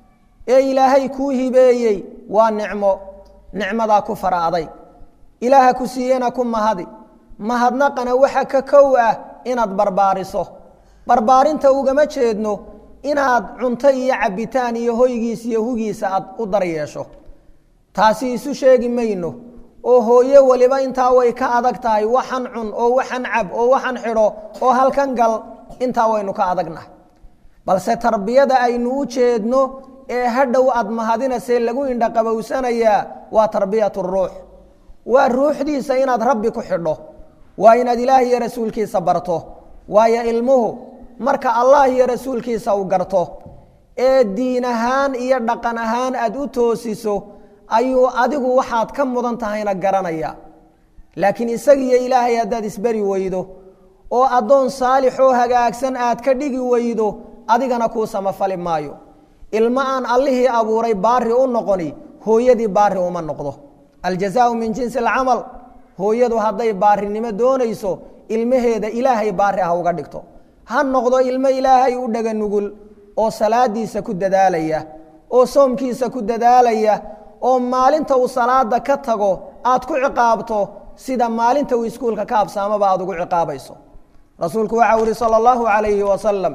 ee ilaahay kuu hibeeyey waa nicmo nicmadaa ku fara aday ilaaha ku siiyena ku mahadi mahadnaqana waxa ka kow ah inaad barbaariso barbaarinta ugama jeedno inaad cunto iyo cabitaan iyo hoygiis iyo hugiisa aad u daryeesho taasi isu sheegi mayno oo hooye waliba intaa way ka adag tahay waxan cun oo waxan cab oo waxan xidho oo halkan gal intaa waynu ka adagnahay balse tarbiyada aynu u jeedno ee hadhow aad mahadinasee lagu indhaqabowsanayaa waa tarbiyat ruux waa ruuxdiisa inaad rabbi ku xidho waa inaad ilaah iyo rasuulkiisa barto waayo ilmuhu marka allah iyo rasuulkiisa uu garto ee diin ahaan iyo dhaqan ahaan aad u toosiso ayuu adigu waxaad ka mudan tahayna garanaya laakiin isagiiyo ilaahay haddaad isberi weydo oo addoon saalix oo hagaagsan aad ka dhigi weydo adigana kuu samafali maayo ilmo aan allihii abuuray baari u noqoni hooyadii baari uma noqdo aljazaau min jinsi alcamal hooyadu hadday baarinimo doonayso ilmaheeda ilaahay baari ah uga dhigto ha noqdo ilmo ilaahay u dhaga nugul oo salaadiisa ku dadaalaya oo soomkiisa ku dadaalaya oo maalinta uu salaada ka tago aad ku ciqaabto sida maalinta uu iskuulka ka absaamaba aad ugu ciqaabayso rasuulku waxau ihi salى اllahu عalayhi wasalam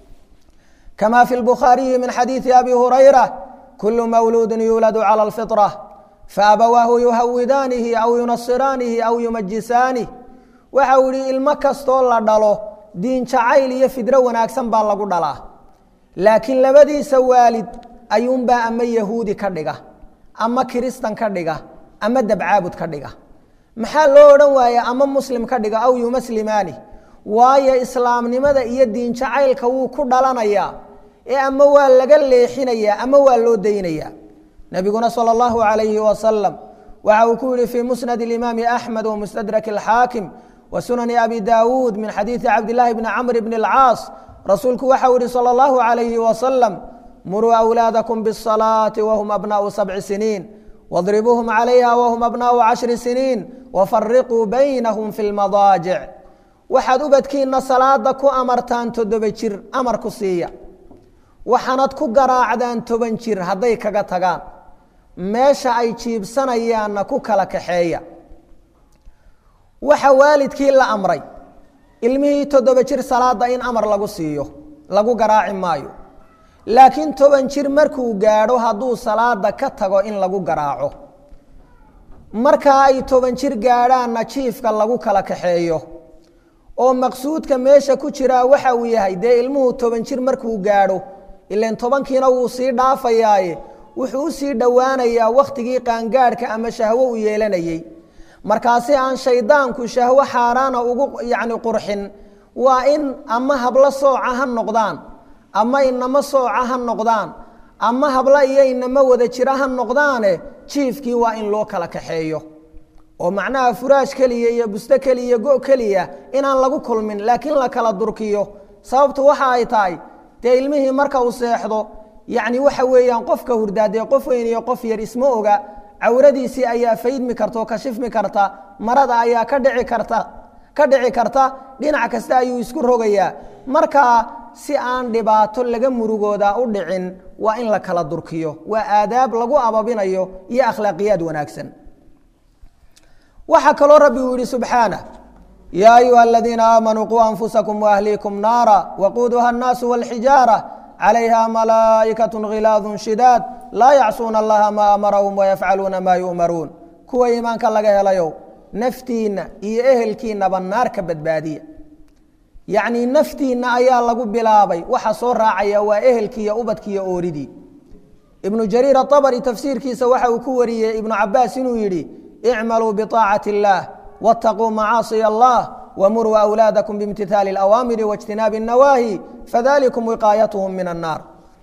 kama fi lbukhaariyi min xadiidi abi hurayra kulu mawluudi yuuladu calى اlfiطrة faabawaahu yuhawidaanihi aw yunasiraanihi aw yumajisaanihi waxau ihi ilmo kastoo la dhalo diin jacayl iyo fidro wanaagsan baa lagu dhalaa laakiin labadiisa waalid ayuunbaa ama yahuudi ka dhiga ama kiristan ka dhiga ama dabcaabud ka dhiga maxaa loo odhan waaya ama muslim ka dhiga aw yumaslimaani waayo islaamnimada iyo diin jacaylka wuu ku dhalanayaa ee ama waa laga leexinayaa ama waa loo daynayaa nebiguna salى اllahu عalayhi wasalam waxa uu ku yihi fii musnad اlimaami axmed wamustadrak اlxaakim wa sunani abi daawuud min xadiidi cabdillaahi bni camr bni اlcaas rasuulku waxau yihi salى اllahu عalayhi wasalam muruu أwlaadakum bالصalaaةi wahum abnaءu sabci siniin wاdribuuhum calayha wahum abnaءu cashri siniin wafariquu baynahum fi اlmadaajic waxaad ubadkiina salaada ku amartaan toddoba jir amar ku siiya waxaanad ku garaacdaan toban jir hadday kaga tagaan meesha ay jiibsanayaanna ku kala kaxeeya waxa waalidkii la amray ilmihii toddoba jir salaada in amar lagu siiyo lagu garaaci maayo laakiin toban jir markuu gaadho hadduu salaada ka tago in lagu garaaco markaa ay toban jir gaadhaanna jiifka lagu kala kaxeeyo oo maqsuudka meesha ku jiraa waxa uu yahay dee ilmuhu toban jir markuu gaadho ilan tobankiina wuu sii dhaafayaaye wuxuu usii dhowaanayaa wakhtigii qaangaadhka ama shahwo u yeelanayey markaasi aan shaydaanku shahwo xaaraana ugu yacni qurxin waa in ama hablo sooca ha noqdaan ama inamo sooca ha noqdaan ama hablo iyo inamo wada jira ha noqdaane jiifkii waa in loo kala kaxeeyo oo macnaha furaash keliya iyo busto keliya iyo go keliya inaan lagu kulmin laakiin la kala durkiyo sababtu waxa ay tahay dee ilmihii marka uu seexdo yacni waxa weeyaan qofka hurdaadee qof weyn iyo qof yar isma oga cawradiisii ayaa faydmi karta oo kashifmi karta marada ayaa ka dhici karta ka dhici karta dhinac kasta ayuu isku rogayaa markaa si aan dhibaato laga murugooda u dhicin waa in la kala durkiyo waa aadaab lagu ababinayo iyo akhlaaqiyaad wanaagsan waxaa kaloo rabbi uu yihi subxaanه ya ayuha aladiina aamanuu quu anfusakum waahliikum naara waquuduha الnaasu wاlxijaarة calayha malaa'ikaة khilaadu shidaad laa yacsuuna allaha maa amarahum wayafcaluuna maa yu'maruun kuwa iimaanka laga helayow naftiinna iyo ehelkiinaba naar ka badbaadiya yacnii naftiinna ayaa lagu bilaabay waxa soo raacaya waa ehelkiiyo ubadkiiyo ooridii ibnu jariir aabari tafsiirkiisa waxa uu ku wariyey ibnu cabaas inuu yidhi icmaluu biطaacati اllah wاtaquu macaasiya allah wmuruu أwlaadakum bimtithaali اlأwaamiri waاjtinaabi الnawaahi fadalikum wiqaayatuhum min الnaar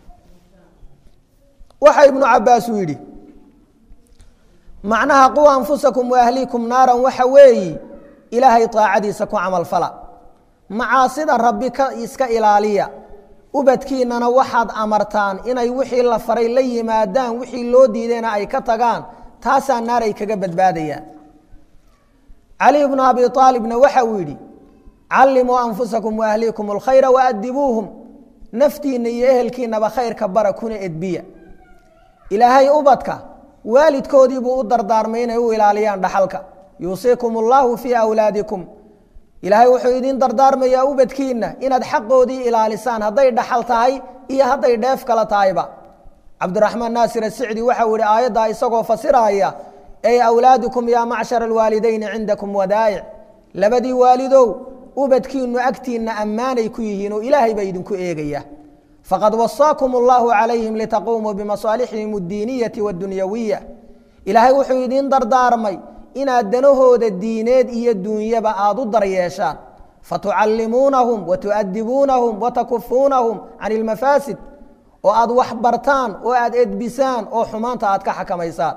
waxa ibnu cabaas uu yidhi macnaha quu anfusakum waahliikum naaran waxa weeyi ilaahay طaacadiisa ku camal fala macaasida rabbi ka iska ilaaliya ubadkiinana waxaad amartaan inay wixii la faray la yimaadaan wixii loo diidayna ay ka tagaan taasaa naar ay kaga badbaadayaan cali bnu abi aalibna waxa uu yidhi callimuu anfusakum waahliikum اlkhayra waadibuuhum naftiinna iyo ehelkiinaba khayrka bara kuna edbiya ilaahay ubadka waalidkoodiibuu u dardaarmay inay u ilaaliyaan dhaxalka yuusiikum allahu fii awlaadikum ilaahay wuxuu idin dardaarmayaa ubadkiinna inaad xaqoodii ilaalisaan hadday dhaxal tahay iyo hadday dheef kala tahayba cabdiraxmaan naasir asicdi waxau ihi aayaddaa isagoo fasiraya ey awlaadukum yaa macshara alwaalidayni cindakum wadaa'ic labadii waalidow ubadkiinu agtiinna ammaanay ku yihiin oo ilaahay baa idinku eegaya faqad wasaakum allahu calayhim litaquumuu bimasaalixihim addiiniyati waddunyawiya ilaahay wuxuu idiin dardaarmay inaad danahooda diineed iyo duunyaba aada u daryeeshaan fatucallimuunahum watu'adibuunahum watakufuunahum can ilmafaasid oo aada wax bartaan oo aada edbisaan oo xumaanta aad ka xakamaysaan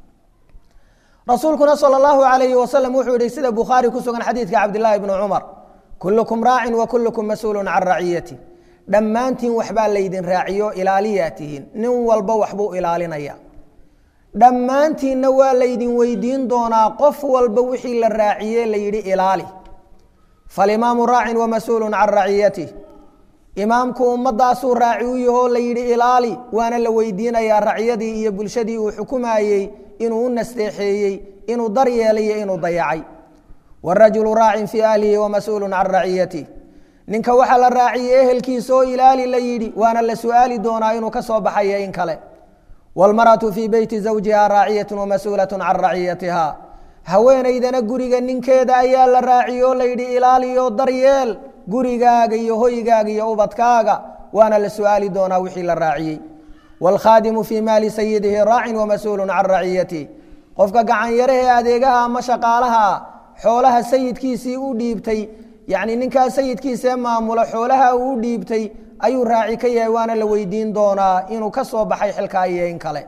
rasuulkuna sal اllahu alayhi wasalam wuxuu yihi sida bukhaari ku sugan xadiidka cabdillaahi bni cumar kullukum raacin wa kullukum mas-uulun can raciyati dhammaantiin waxbaa laydin raaciyo ilaaliyaa tihiin nin walba waxbuu ilaalinaya dhammaantiinna waa laydin weydiin doonaa qof walba wixii la raaciye la yidhi ilaali falimaamu raacin wa mas-uulun can raciyatih imaamku ummadaasuu raaci u yahoo la yidhi ilaali waana la weydiinayaa racyadii iyo bulshadii uu xukumayey inuu u nasteexeeyey inuu daryeelayo inuu dayacay warajulu raacin fii ahlihi wamas-uulu can raciyatih ninka waxaa la raaciyey ehelkiisa oo ilaali la yidhi waana la su-aali doonaa inuu ka soo baxayo in kale wاlmarأaةu fii beyti zawjiha raaciyaة wamas-uulaة can raciyatiha haweenaydana guriga ninkeeda ayaa la raaciye oo la yidhi ilaaliyo daryeel gurigaaga iyo hoygaaga iyo ubadkaaga waana la su-aali doonaa wixii la raaciyey wاlkhaadimu fii maali sayidihi raacin wamas-uulu can raciyatih qofka gacan yarahee adeegaha ama shaqaalaha xoolaha sayidkiisii u dhiibtay yacni ninkaa sayidkiisee maamula xoolaha uu u dhiibtay ayuu raaci ka yahay waana la weydiin doonaa inuu ka soo baxay xilkaa iyo in kale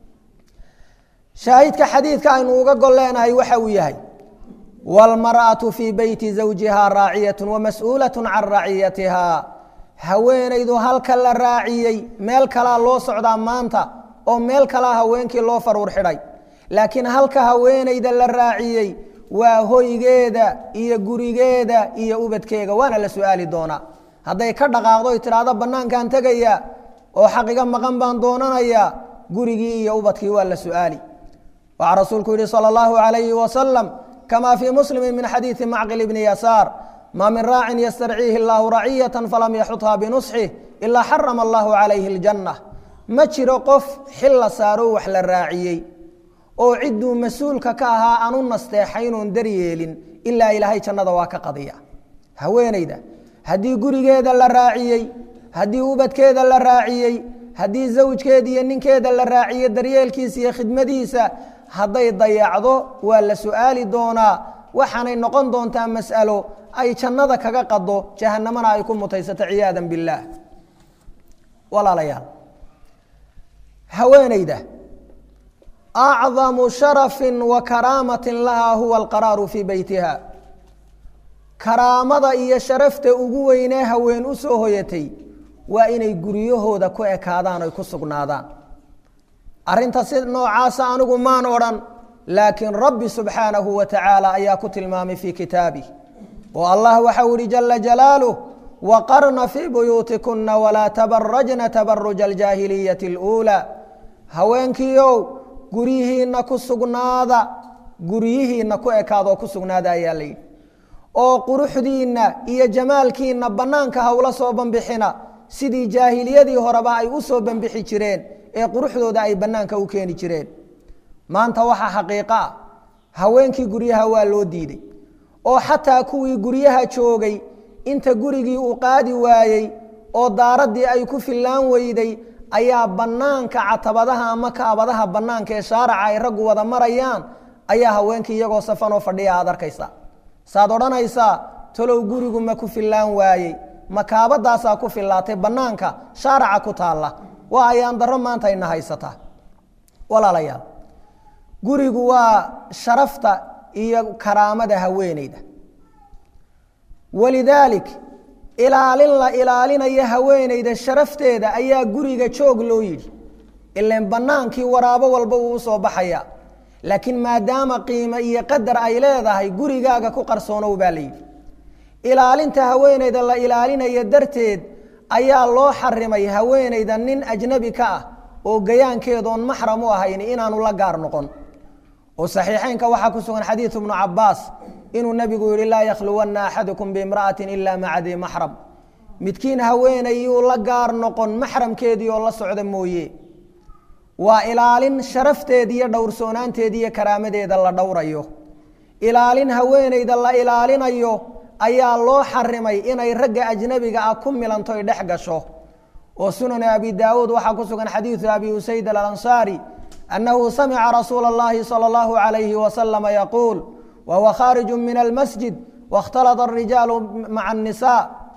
shaahidka xadiidka aynu uga gol leenahay waxa uu yahay wاlmarأaةu fii beyti zawjiha raaciyaة wamas-uulaة can raciyatiha haweenaydu halka la raaciyey meel kalaa loo socdaa maanta oo meel kalaa haweenkii loo faruur xidhay laakiin halka haweenayda la raaciyey waa hoygeeda iyo gurigeeda iyo ubadkeega waana la su-aali doonaa hadday ka dhaqaaqdo y tidhaahdo bannaankaan tegaya oo xaqiga maqan baan doonanayaa gurigii iyo ubadkii waa la su-aali waxaa rasuulku yihi salى اllahu عalayhi wasalam kama fii muslimi min xadiidi macqil bni yasaar maa min raacin ystarciihi اllahu raciyaة falam yaxutha binusxih ilaa xarama allahu calayhi اljanة ma jiro qof xil la saaro wax la raaciyey oo cidduu mas-uulka ka ahaa aan u nasteexaynoon daryeelin ilaa ilaahay jannada waa ka qadiya haweenayda haddii gurigeeda la raaciyey haddii ubadkeeda la raaciyey haddii zawjkeeda iyo ninkeeda la raaciyey daryeelkiisa iyo khidmadiisa hadday dayacdo waa la su-aali doonaa waxaanay noqon doontaa mas'alo ay jannada kaga qado jahanamana ay ku mutaysato ciyaada biاllaah walaalayaal haweenayda acdamu sharafi wa karaamati laha huwa alqaraaru fii beytiha karaamada iyo sharafta ugu weynee haween u soo hoyatay waa inay guryahooda ku ekaadaan oy ku sugnaadaan arrinta si noocaasa anigu maan odhan laakiin rabbi subxaanahu wa tacaala ayaa ku tilmaamay fii kitaabih oo allah waxau ihi jala jalaaluh waqarna fii buyuutikuna walaa tabarajna tabaruja aljaahiliyati اluulaa haweenkiiow guryihiina ku sugnaada guryihiina ku ekaadoo ku sugnaada ayaa la yidhi oo quruxdiinna iyo jamaalkiina bannaanka hawla soo banbixina sidii jaahiliyadii horeba ay u soo banbixi jireen ee quruxdooda ay bannaanka u keeni jireen maanta waxaa xaqiiqo ah haweenkii guryaha waa loo diiday oo xataa kuwii guryaha joogay inta gurigii uu qaadi waayey oo daaraddii ay ku fillaan weyday ayaa bannaanka catabadaha ama kaabadaha bannaanka ee shaaraca ay raggu wada marayaan ayaa haweenkii iyagoo safanoo fadhiya aad arkaysaa saad odhanaysaa talow gurigu ma ku fillaan waayey ma kaabadaasaa ku fillaatay bannaanka shaaraca ku taalla waa ayaan darro maanta ayna haysataa walaalayaal gurigu waa sharafta iyo karaamada haweeneyda walidaalik ilaalin la ilaalinaya haweeneyda sharafteeda ayaa guriga joog loo yidhi ilan bannaankii waraabo walba uu u soo baxaya laakiin maadaama qiimo iyo qadar ay leedahay gurigaaga ku qarsoonow baa la yidhi ilaalinta haweeneyda la ilaalinaya darteed ayaa loo xarimay haweenayda nin ajnabi ka ah oo gayaankeedoon maxram u ahayn inaanu la gaar noqon oo saxiixeynka waxaa ku sugan xadiidu ibnu cabaas inuu nebigu yihi laa yakhluwanna axadukum biimra'atin ila maca dii maxram midkiin haweenayuu la gaar noqon maxramkeedii oo la socda mooye waa ilaalin sharafteedi iyo dhowrsoonaanteedi iyo karaamadeeda la dhowrayo ilaalin haweenayda la ilaalinayo ayaa loo xarimay inay ragga ajnabiga ah ku milanto ay dhex gasho oo sunan abi daawuud waxaa ku sugan xadiidu abi usayd alansaari annahu samica rasuula اllahi salى اllahu عalayhi wasalama yaquul wahuwa khaariju min almasjid waاkhtalata اrijaalu maca الnisa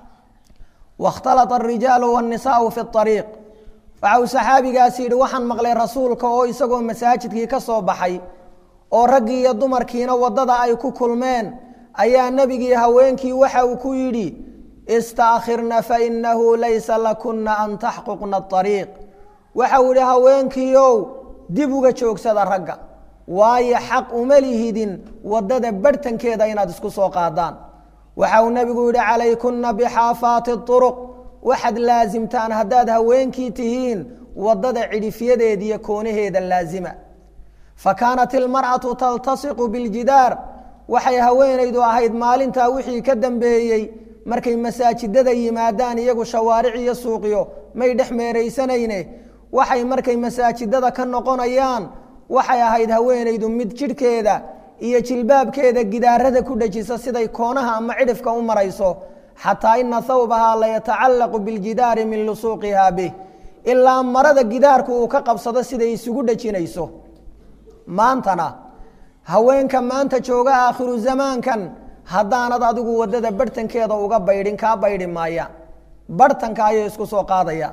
waاkhtalata الrijaalu wالnisaءu fi الطariiq waxa uu saxaabigaasi yidhi waxaan maqlay rasuulka oo isagoo masaajidkii ka soo baxay oo raggii iyo dumarkiina waddada ay ku kulmeen ayaa nebigii haweenkii waxa uu ku yidhi istaakhirna fainahu laysa lakuna an taxquqna اطariiq waxa uu yihi haweenkiiow dib uga joogsada ragga waayo xaq uma lihidin waddada barhtankeeda inaad isku soo qaadaan waxa uu nebigu yihi calaykunna bixaafaati طuruq waxaad laasimtaan haddaad haweenkii tihiin waddada cidhifyadeeda iyo koonaheeda laasima fa kaanat ilmar'atu taltasiqu biljidaar waxay haweenaydu ahayd maalintaa wixii ka dambeeyey markay masaajidada yimaadaan iyagu shawaaric iyo suuqyo may dhex meeraysanayne waxay markay masaajidada ka noqonayaan waxay ahayd haweenaydu mid jidhkeeda iyo jilbaabkeeda gidaarada ku dhejisa siday koonaha ama cidhifka u marayso xataa ina hawbahaa layatacallaqu biljidaari min lusuuqihaa bih ilaa marada gidaarku uu ka qabsado siday isugu dhejinayso maantana haweenka maanta jooga aakhiru zamaankan haddaanad adigu waddada barhtankeeda uga baydhin kaa baydhi maaya barhtanka ayay isku soo qaadaya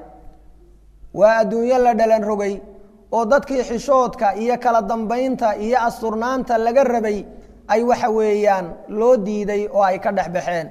waa adduunyo la dhalan rogay oo dadkii xishoodka iyo kala dambaynta iyo asturnaanta laga rabay ay waxa weeyaan loo diiday oo ay ka dhex baxeen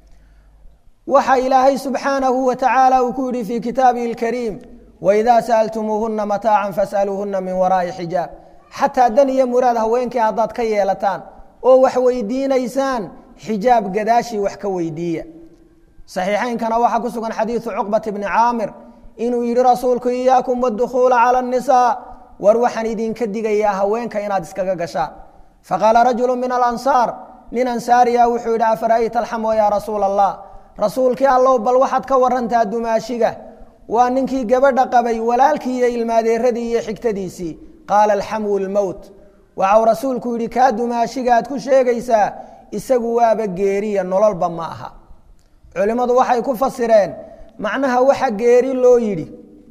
waxa ilaahay subxaanahu wa tacaala uu ku yidhi fii kitaabihi اlkariim waidaa sa'altumuuhuna mataacan fas'aluuhuna min waraa'i xijaab xataa dan iyo muraad haweenkii haddaad ka yeelataan oo wax weydiinaysaan xijaab gadaashii wax ka weydiiya saxiixaynkana waxaa ku sugan xadiidu cuqbat bni caamir inuu yidhi rasuulku iyaakum wadukhuula cala annisaa war waxaan idinka digayaa haweenka inaad iskaga gashaan faqaala rajulu min alansaar nin ansaariya wuxuu yidhi afara'ayta alxamwa yaa rasuula allah rasuulkii allow bal waxaad ka warantaa dumaashiga waa ninkii gabadha qabay walaalkii iyo ilmaadeeradii iyo xigtadiisii qaala alxamwu lmowt waxau rasuulku yidhi kaa dumaashigaad ku sheegaysaa isagu waaba geeriya nololba ma aha culimmadu waxay ku fasireen macnaha waxa geeri loo yidhi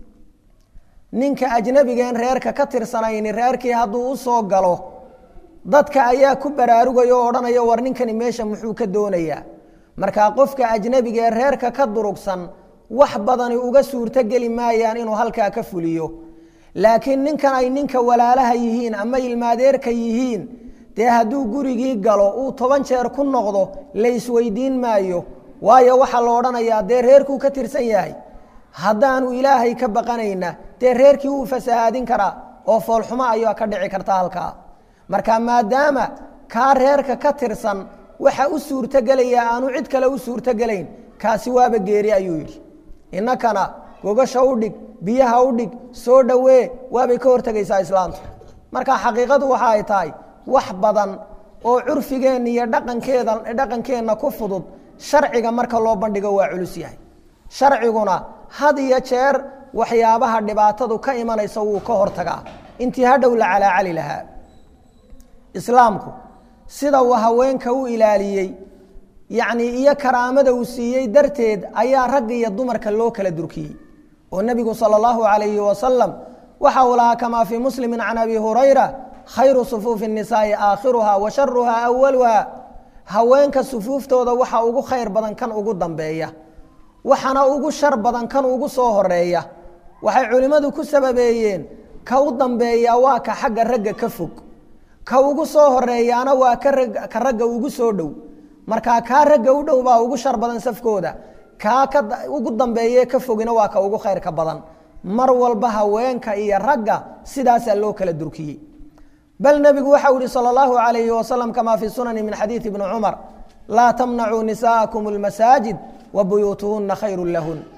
ninka ajnabigeen reerka ka tirsanayni reerkii hadduu u soo galo dadka ayaa ku baraarugaya oo odhanaya war ninkani meesha muxuu ka doonayaa markaa qofka ajnabiga ee reerka ka durugsan wax badani uga suurtogeli maayaan inuu halkaa ka fuliyo laakiin ninkan ay ninka walaalaha yihiin ama ilmaadeerka yihiin dee hadduu gurigii galo uu toban jeer ku noqdo la isweydiin maayo waayo waxaa la odhanayaa dee reerkuu ka tirsan yahay haddaanu ilaahay ka baqanayna dee reerkii wuu fasahaadin karaa oo foolxumo ayaa ka dhici karta halkaa marka maadaama kaa reerka ka tirsan waxa u suurtogelayaa aanu cid kale u suurtogelayn kaasi waaba geeri ayuu yidhi innakana gogasha u dhig biyaha u dhig soo dhowee waabay ka hortegaysaa islaamtu marka xaqiiqadu waxa ay tahay wax badan oo curfigeenna iyo dhaqankeeda dhaqankeenna ku fudud sharciga marka loo bandhigo waa culus yahay sharciguna had iyo jeer waxyaabaha dhibaatadu ka imanaysa wuu ka hortagaa intii hadhow la calaacali lahaa islaamku sida uu haweenka u ilaaliyey yacnii iyo karaamada uu siiyey darteed ayaa ragga iyo dumarka loo kala durkiyey oo nebigu sala allahu calayhi wasalam waxa uu lahaa kamaa fii muslimin can abi hurayra khayru sufuufi الnisaa'i aakhiruha wa sharuha awaluha haweenka sufuuftooda waxa ugu khayr badan kan ugu dambeeya waxana ugu shar badan kan ugu soo horeeya waxay culimmadu ku sababeeyeen ka u dambeeya waa ka xagga ragga ka fog ka ugu soo horeeyaana waa ka ragga ugu soo dhow markaa kaa ragga u dhow baa ugu shar badan safkooda kaa ka ugu dambeeye ka fogina waa ka ugu khayrka badan mar walba haweenka iyo ragga sidaasaa loo kala durkiyey bal nebigu waxau yihi salى اllahu عalayhi wasalam kama fi sunani min xadiidi bni cumar laa tamnacuu nisaaءakum اlmasaajid wa buyuutuhuna khayru lahun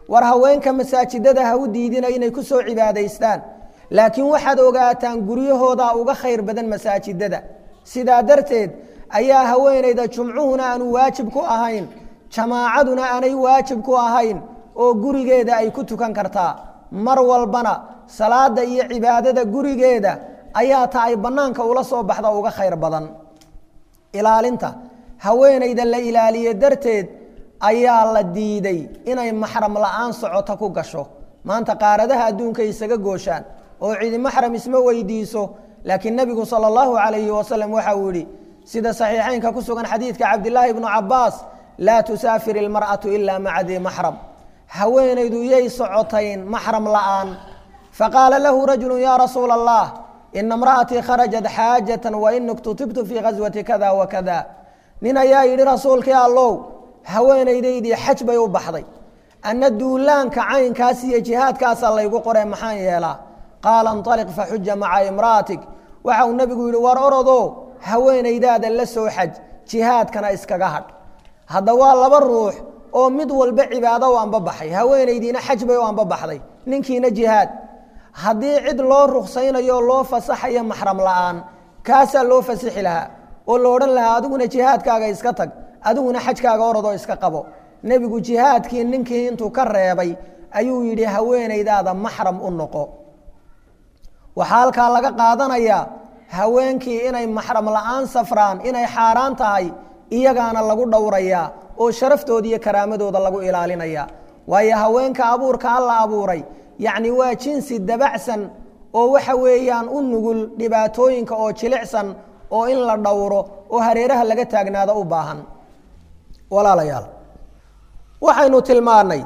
war haweenka masaajidada ha u diidina inay ku soo cibaadaystaan laakiin waxaad ogaataan guryahoodaa uga khayr badan masaajidada sidaa darteed ayaa haweenayda jumcuhuna aanu waajib ku ahayn jamaacaduna aanay waajib ku ahayn oo gurigeeda ay ku tukan kartaa mar walbana salaada iyo cibaadada gurigeeda ayaa ta ay bannaanka ula soo baxda uga khayr badan ilaalinta haweenayda la ilaaliye darteed ayaa la diiday inay maxram la-aan socoto ku gasho maanta qaaradaha adduunka isaga gooshaan oo cidi maxram isma weydiiso laakiin nebigu sala allahu calayhi wasalam waxa uu yihi sida saxiixeynka ku sugan xadiidka cabdilaahi bnu cabaas laa tusaafir ilmar'atu ilaa maca dii maxram haweenaydu yay socotayn maxram la'aan faqaala lahu rajulu yaa rasuula allah ina imra'atii kharajat xaajatan wa ini ktutibtu fii ghaswati kada wa kada nin ayaa yidhi rasuulkii allow haweenaydaydii xaj bay u baxday anna duulaanka caynkaas iyo jihaadkaasaa laygu qoree maxaan yeelaa qaala inطaliq faxuja maca imra'atik waxa uu nebigu yidhi war orodo haweenaydaada la soo xaj jihaadkana iskaga hadh hadda waa laba ruux oo mid walba cibaado u anbabaxay haweenaydiina xaj bay u anbabaxday ninkiina jihaad haddii cid loo ruksaynayo loo fasaxayo maxram la'aan kaasaa loo fasixi lahaa oo la odhan lahaa adiguna jihaadkaaga iska tag adiguna xajkaaga orodoo iska qabo nebigu jihaadkii ninkii intuu ka reebay ayuu yidhi haweenaydaada maxram u noqo waxaa halkaa laga qaadanayaa haweenkii inay maxram la'aan safraan inay xaaraan tahay iyagaana lagu dhowrayaa oo sharaftooda iyo karaamadooda lagu ilaalinaya waayo haweenka abuurka alla abuuray yacni waa jinsi dabacsan oo waxa weeyaan u nugul dhibaatooyinka oo jilicsan oo in la dhowro oo hareeraha laga taagnaado u baahan walaalayaal waxaynu tilmaannay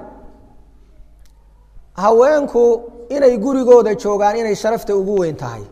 haweenku inay gurigooda joogaan inay sharafta ugu weyn tahay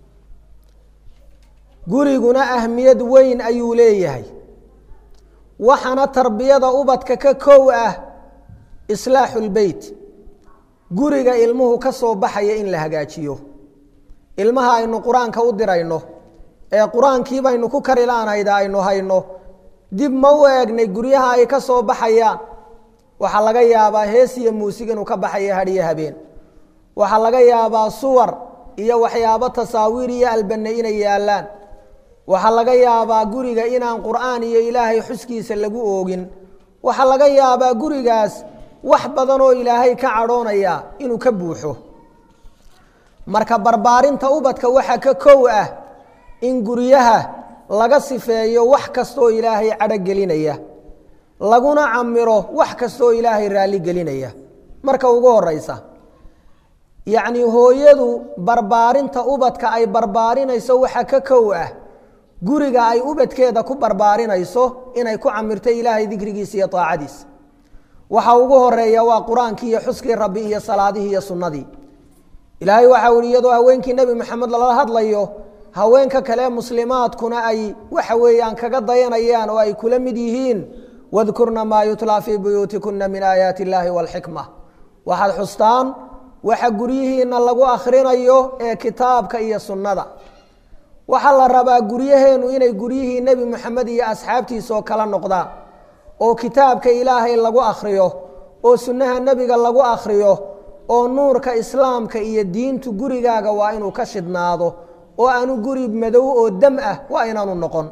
guriguna ahmiyad weyn ayuu leeyahay waxaana tarbiyada ubadka ka kow ah islaaxu lbeyt guriga ilmuhu ka soo baxaya in la hagaajiyo ilmaha aynu qur-aanka u dirayno ee qur-aankii baynu ku karilaanayda aynu hayno dib ma u eegnay guryaha ay ka soo baxayaan waxaa laga yaabaa hees iyo muusig inuu ka baxayo hadhiyo habeen waxaa laga yaabaa suwar iyo waxyaabo tasaawiir iyo albane inay yaallaan waxaa laga yaabaa guriga inaan qur'aan iyo ilaahay xuskiisa lagu oogin waxaa laga yaabaa gurigaas wax badan oo ilaahay ka cadhoonaya inuu ka buuxo marka barbaarinta ubadka waxaa ka kow ah in guryaha laga sifeeyo wax kastaoo ilaahay cadho gelinaya laguna camiro wax kastaoo ilaahay raalli gelinaya marka ugu horeysa yacni hooyadu barbaarinta ubadka ay barbaarinayso waxaa ka kow ah guriga ay ubadkeeda ku barbaarinayso inay ku camirto ilaahay dikrigiisa iyo aacadiisa waxa ugu horeeya waa qur-aankii iyo xuskii rabbi iyo salaadihii iyo sunnadii ilaahay waxa uhi iyadoo haweenkii nebi maxamed lala hadlayo haweenka kale muslimaadkuna ay waxa weeyaan kaga dayanayaan oo ay kula mid yihiin wadkurna maa yutlaa fii buyuutikuna min aayaati illaahi waalxikma waxaad xustaan waxa guryihiina lagu akhrinayo ee kitaabka iyo sunnada waxaa la rabaa guryaheenu inay guryihii nebi moxamed iyo asxaabtiisa oo kala noqdaan oo kitaabka ilaahay lagu akhriyo oo sunnaha nebiga lagu akhriyo oo nuurka islaamka iyo diintu gurigaaga waa inuu ka shidhnaado oo aanu guri madow oo dam ah waa inaanu noqon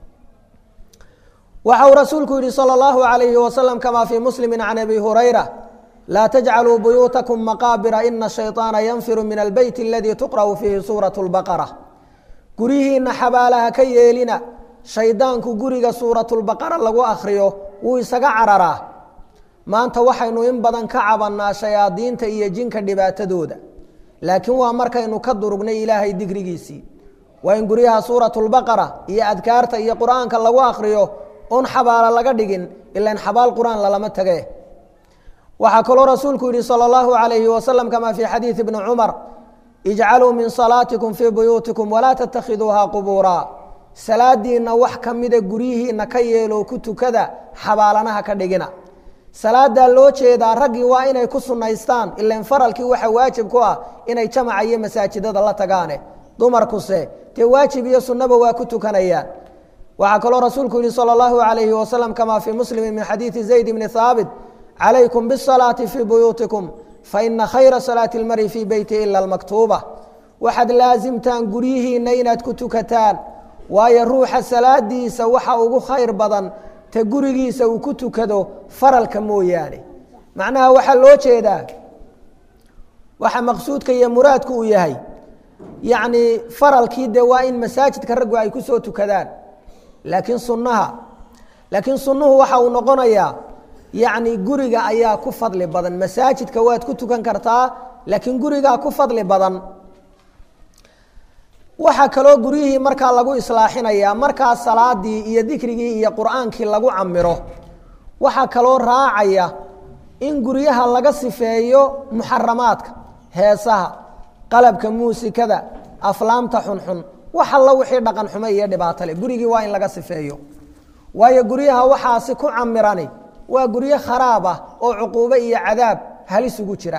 waxa uu rasuulku yihi salى اllahu عalayhi wasalam kama fii muslimi can abi hurayra laa tajcaluu buyuutakum maqaabira ina shayطaana yanfiru min albeyt aladii tuqra'u fiihi suuraة اlbaqara guryihiina xabaalaha ka yeelina shaydaanku guriga suuratulbaqara lagu akhriyo wuu isaga cararaa maanta waxaynu in badan ka cabannaa shayaadiinta iyo jinka dhibaatadooda laakiin waa markaynu ka durugnay ilaahay digrigiisii waa in guryaha suuratulbaqara iyo adkaarta iyo qur-aanka lagu akhriyo oon xabaala laga dhigin ilan xabaal qur-aan lalama tage waxaa kaloo rasuulku yihi salى اllahu عalayhi wasalam kama fii xadiidi bni cumar ijcaluu min salaatikum fii buyuutikum walaa tattakhiduuha qubuura salaadiinna wax ka mida guryihiina ka yeelo ku tukada xabaalanaha ka dhigina salaadaa loo jeedaa raggii waa inay ku sunaystaan ilan faralkii waxa waajib ku ah inay jamaca iyo masaajidada la tagaane dumarkuse dee waajib iyo sunnaba waa ku tukanayaan waxaa kaloo rasuulku yihi salى اllahu عalayhi wasalam kama fii muslimi min xadiidi zayd bni haabit calaykum bisalaati fii buyuutikum faina khayra salaati اlmari fii beyti ila almaktuuba waxaad laasimtaan guryihiinna inaad ku tukataan waayo ruuxa salaadiisa waxa ugu khayr badan ta gurigiisa uu ku tukado faralka mooyaane macnaha waxaa loo jeedaa waxa maqsuudka iyo muraadku uu yahay yacni faralkii dee waa in masaajidka raggu ay ku soo tukadaan laakiin sunnaha laakiin sunnuhu waxa uu noqonayaa yacni guriga ayaa ku fadli badan masaajidka waad ku tukan kartaa laakiin gurigaa ku fadli badan waxaa kaloo guryihii markaa lagu islaaxinayaa markaa salaadii iyo dikrigii iyo qur-aankii lagu camiro waxaa kaloo raacaya in guryaha laga sifeeyo muxaramaadka heesaha qalabka muusikada aflaamta xunxun wax alla wixii dhaqan xumo iyo dhibaato leh gurigii waa in laga sifeeyo waayo guryaha waxaasi ku camirani waa guryo kharaab ah oo cuquubo iyo cadaab halis ugu jira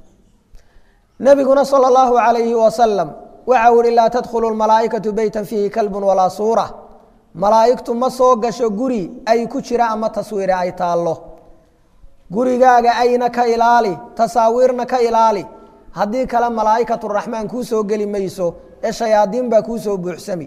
nabiguna sala allahu calayhi wasalam waxa u ihi laa tadkhulu malaaikatu beytan fiihi kalbun walaa suura malaa'igtu ma soo gasho guri ay ku jira ama taswiire ay taallo gurigaaga ayna ka ilaali tasaawiirna ka ilaali haddii kale malaa'ikatu raxmaan kuu soo geli mayso ee shayaadiin baa kuu soo buuxsami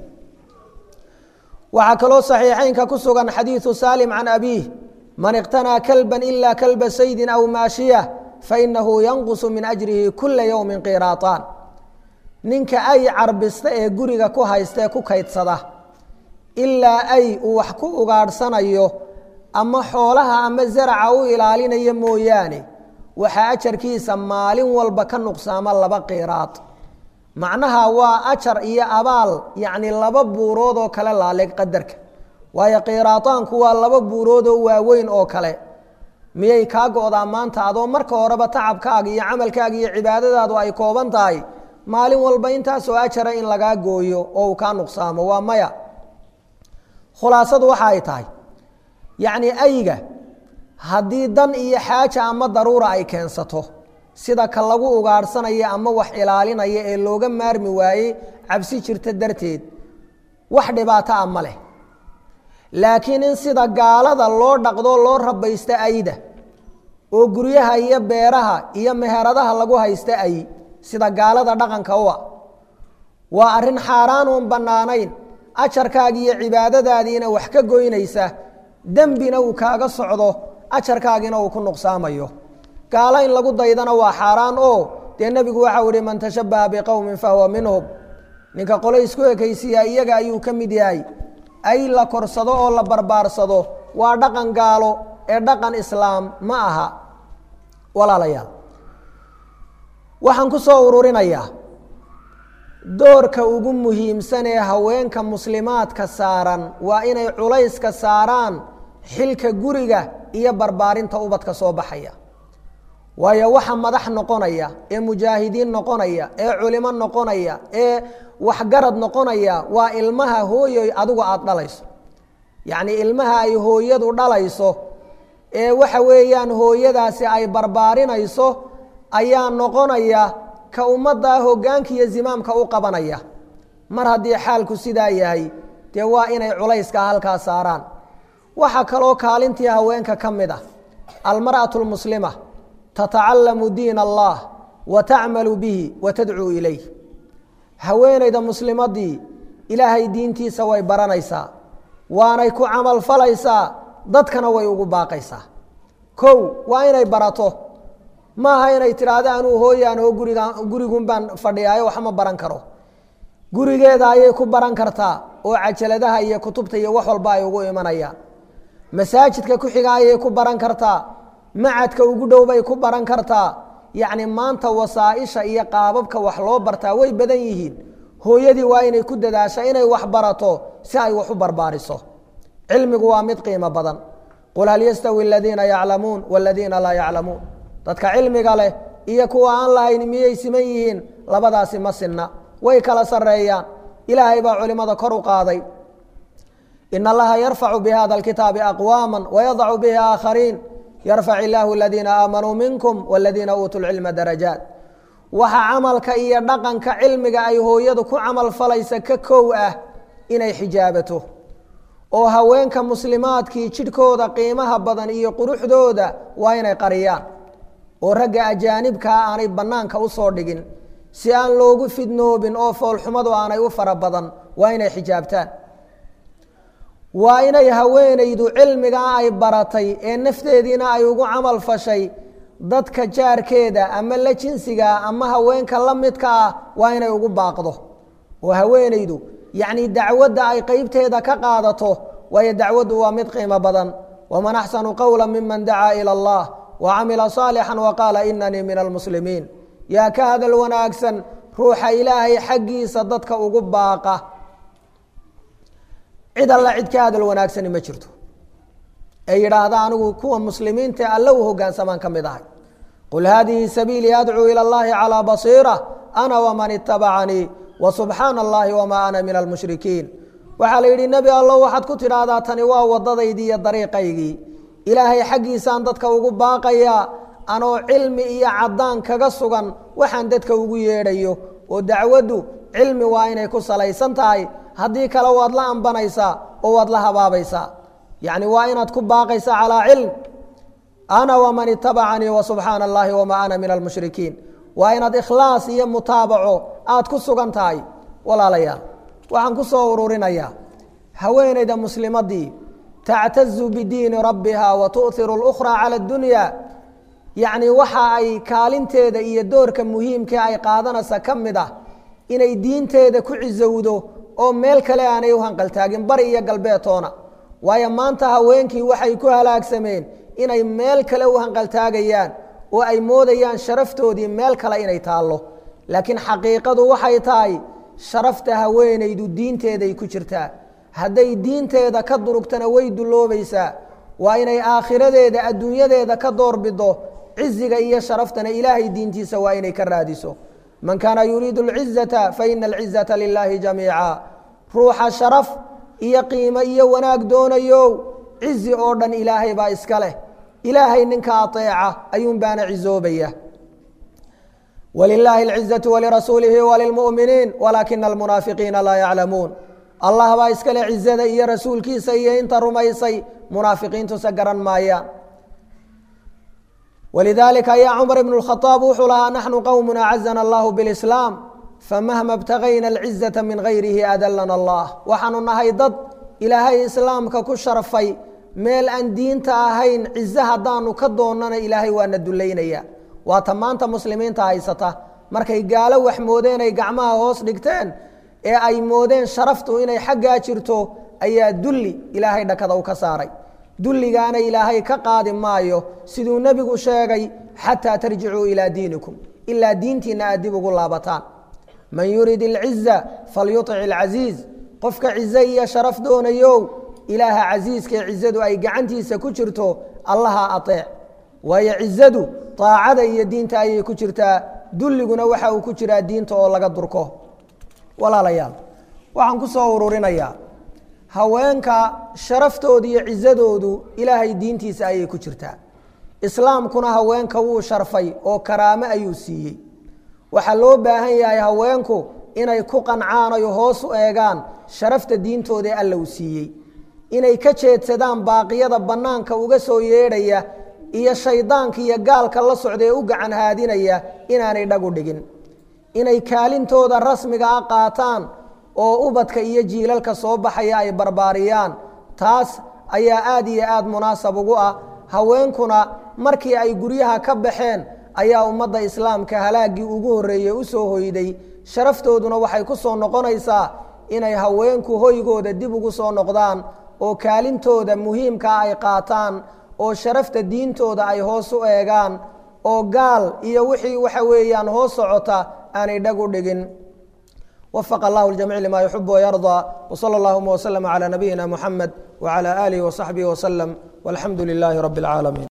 waxaa kaloo saxiixeynka ku sugan xadiidu saalim can abiih man iqtanaa kalban ila kalba saydin aw maashiya fainahu yanqusu min ajrihi kula yowmin qiraaطaan ninka ay carbista ee guriga ku haysta ee ku kaydsada ilaa ay uu wax ku ugaadhsanayo ama xoolaha ama zaraca u ilaalinayo mooyaane waxaa ajarkiisa maalin walba ka nuqsaama laba qiraad macnaha waa ajar iyo abaal yacni laba buurood oo kale laaleeg qadarka waayo qiraadaanku waa laba buurood oo waaweyn oo kale miyay kaa go-daa maanta adoo marka horeba tacabkaaga iyo camalkaaga iyo cibaadadaadu ay kooban tahay maalin walba intaasoo ajara in lagaa gooyo oo uu kaa nuqsaamo waa maya khulaasadu waxa ay tahay yacni ayga haddii dan iyo xaaja ama daruura ay keensato sida ka lagu ugaadhsanaya ama wax ilaalinaya ee looga maarmi waayey cabsi jirta darteed wax dhibaato ah ma leh laakiin in sida gaalada loo dhaqdo loo rabaysta ayda oo guryaha iyo beeraha iyo meheradaha lagu haysta ay sida gaalada dhaqanka u a waa arrin xaaraan uun bannaanayn ajarkaagi iyo cibaadadaadiina wax ka goynaysa dembina uu kaaga socdo ajarkaagina uu ku nuqsaamayo gaalo in lagu daydana waa xaaraan oo dee nebigu waxau ihi man tashabbaha biqowmin fahuwa minhum ninka qole isku ekaysiiyaa iyaga ayuu ka mid yahay ay la korsado oo la barbaarsado waa dhaqan gaalo ee dhaqan islaam ma aha walaalayaal waxaan ku soo ururinayaa doorka ugu muhiimsan ee haweenka muslimaadka saaran waa inay culayska saaraan xilka guriga iyo barbaarinta ubadka soo baxaya waayo waxa madax noqonaya ee mujaahidiin noqonaya ee culimo noqonaya ee waxgarad noqonaya waa ilmaha hooyoy adigu aada dhalayso yacnii ilmaha ay hooyadu dhalayso ee waxa weeyaan hooyadaasi ay barbaarinayso ayaa noqonaya ka ummaddaa hoggaanka iyo zimaamka u qabanaya mar haddii xaalku sidaa yahay dee waa inay culayska halkaa saaraan waxaa kaloo kaalintii haweenka ka mid ah almar'atu lmuslima tatacallamu diin allah wa tacmalu bihi wa tadcuu ilayh haweenayda muslimadii ilaahay diintiisa way baranaysaa waanay ku camal falaysaa dadkana way ugu baaqaysaa kow waa inay barato maaha inay tidhaahdo anuu hooyaan oo guriga gurigun baan fadhiyaayo waxma baran karo gurigeeda ayay ku baran kartaa oo cajaladaha iyo kutubta iyo wax walba ay ugu imanayaan masaajidka ku xiga ayay ku baran kartaa macadka ugu dhow bay ku baran kartaa yacni maanta wasaaisha iyo qaababka wax loo bartaa way badan yihiin hooyadii waa inay ku dadaasha inay wax barato si ay wax u barbaariso cilmigu waa mid qiimo badan qul hal yastawi aladiina yaclamuun waladiina laa yaclamuun dadka cilmiga leh iyo kuwa aan lahayn miyay siman yihiin labadaasi ma sinna way kala sareeyaan ilaahay baa culimada kor u qaaday in allaha yarfacu bihada alkitaabi aqwaama wayadacu bihi aakhariin yarfac illaahu aladiina aamanuu minkum waladiina uutuu lcilma darajaat waxa camalka iyo dhaqanka cilmiga ay hooyadu ku camal falaysa ka kow ah inay xijaabato oo haweenka muslimaadkii jidhkooda qiimaha badan iyo quruxdooda waa inay qariyaan oo ragga ajaanibkaa aanay bannaanka u soo dhigin si aan loogu fidnoobin oo foolxumadu aanay u fara badan waa inay xijaabtaan waa inay haweenaydu cilmigaa ay baratay ee nafteediina ay ugu camal fashay dadka jaarkeeda ama la jinsiga ama haweenka la midka ah waa inay ugu baaqdo oo haweenaydu yacni dacwadda ay qeybteeda ka qaadato waayo dacwaddu waa mid qiimo badan waman axsanu qowla miman dacaa ila allah wa camila saalixan wa qaala inanii min almuslimiin yaa ka hadal wanaagsan ruuxa ilaahay xaggiisa dadka ugu baaqa cid alla cid ka hadal wanaagsani ma jirto ee yidhaahda anigu kuwa muslimiinta alle u hogaansamaan ka mid ahay qul haadihi sabiilii adcuu ila اllahi calىa basiira ana waman itabacanii wasubxaana allahi wamaa ana min almushrikiin waxaa la yidhi nebi allo waxaad ku tidhaahdaa tani waa wadadaydii iyo dariiqaygii ilaahay xaggiisaan dadka ugu baaqayaa anoo cilmi iyo caddaan kaga sugan waxaan dadka ugu yeedhayo oo dacwaddu cilmi waa inay ku salaysan tahay haddii kale waad la ambanaysaa oo waad la habaabaysaa yacni waa inaad ku baaqaysaa calaa cilm ana waman itabacanii wasubxaana allahi wamaa ana min almushrikiin waa inaad ikhlaas iyo mutaabaco aad ku sugan tahay walaalayaal waxaan ku soo ururinayaa haweenayda muslimadii tactazu bidiini rabbiha wa tu'hiru اlukhraa cala اdunya yacni waxa ay kaalinteeda iyo doorka muhiimkee ay qaadanaysa ka mid ah inay diinteeda ku cisowdo oo meel kale aanay u hanqaltaagin bari iyo galbeetoona waayo maanta haweenkii waxay ku halaagsameen inay meel kale u hanqaltaagayaan oo ay moodayaan sharaftoodii meel kale inay taallo laakiin xaqiiqadu waxay tahay sharafta haweenaydu diinteeday ku jirtaa hadday diinteeda ka durugtana way dulloobaysaa waa inay aakhiradeeda adduunyadeeda ka doorbido ciziga iyo sharaftana ilaahay diintiisa waa inay ka raadiso man kaana yuriidu alcizata faina alcizata lilaahi jamiica ruuxa sharaf iyo qiimo iyo wanaag doonayo cizi oo dhan ilaahay baa iska leh ilaahay ninka aeeca ayuun baana cizoobaya walilaahi alcizaةu walirasuulihi walilmu'miniin walaakina almunaafiqiina laa yaclamuun allah baa iska leh cizada iyo rasuulkiisa iyo inta rumaysay munaafiqiintuse garan maayaan walidaalika ayaa cumar ibn اkhaaab wuxuu lahaa naxnu qowm acazana allahu biاlislaam famahma btagayna alcizaةa min gayrihi adalana allah waxaanu nahay dad ilaahay islaamka ku sharfay meel aan diinta ahayn cize haddaanu ka doonana ilaahay waana dullaynaya waata maanta muslimiinta haysata markay gaalo wax moodeen ay gacmaha hoos dhigteen ee ay moodeen sharaftu inay xaggaa jirto ayaa dulli ilaahay dhakada u ka saaray dulligaana ilaahay ka qaadi maayo siduu nebigu sheegay xataa tarjicuu ilaa diinikum ilaa diintiina aad dib ugu laabataan man yurid alciza falyutic alcasiiz qofka cize iyo sharaf doonayo ilaaha casiiskaee cizadu ay gacantiisa ku jirto allaha aeec waayo cizadu aacada iyo diinta ayay ku jirtaa dulliguna waxa uu ku jiraa diinta oo laga durko walaalayaal waxaan ku soo ururinayaa haweenka sharaftooda iyo cizadoodu ilaahay diintiisa ayay ku jirtaa islaamkuna haweenka wuu sharfay oo karaamo ayuu siiyey waxaa loo baahan yahay haweenku inay ku qancaan oy hoos u eegaan sharafta diintooda ee alla uu siiyey inay ka jeedsadaan baaqiyada bannaanka uga soo yeedhaya iyo shaydaanka iyo gaalka la socda ee u gacan haadinaya inaanay dhagu dhigin inay kaalintooda rasmiga a qaataan oo ubadka iyo jiilalka soo baxaya ay barbaariyaan taas ayaa aad iyo aad munaasab ugu ah haweenkuna markii ay guryaha ka baxeen ayaa ummadda islaamka halaaggii ugu horreeyey u soo hoyday sharaftooduna waxay ku soo noqonaysaa inay haweenku hoygooda dib ugu soo noqdaan oo kaalintooda muhiimkaa ay qaataan oo sharafta diintooda ay hoos u eegaan oo gaal iyo wixii waxa weeyaan hoos socota aanay dhag u dhigin wafaq allah ljamiic lima yuxib wayarضى wslى اllahuma wslm عlى nabiyina muxamed wعlى alihi وصaxbihi wslm walxamdu lilaahi rab اlcaalamiin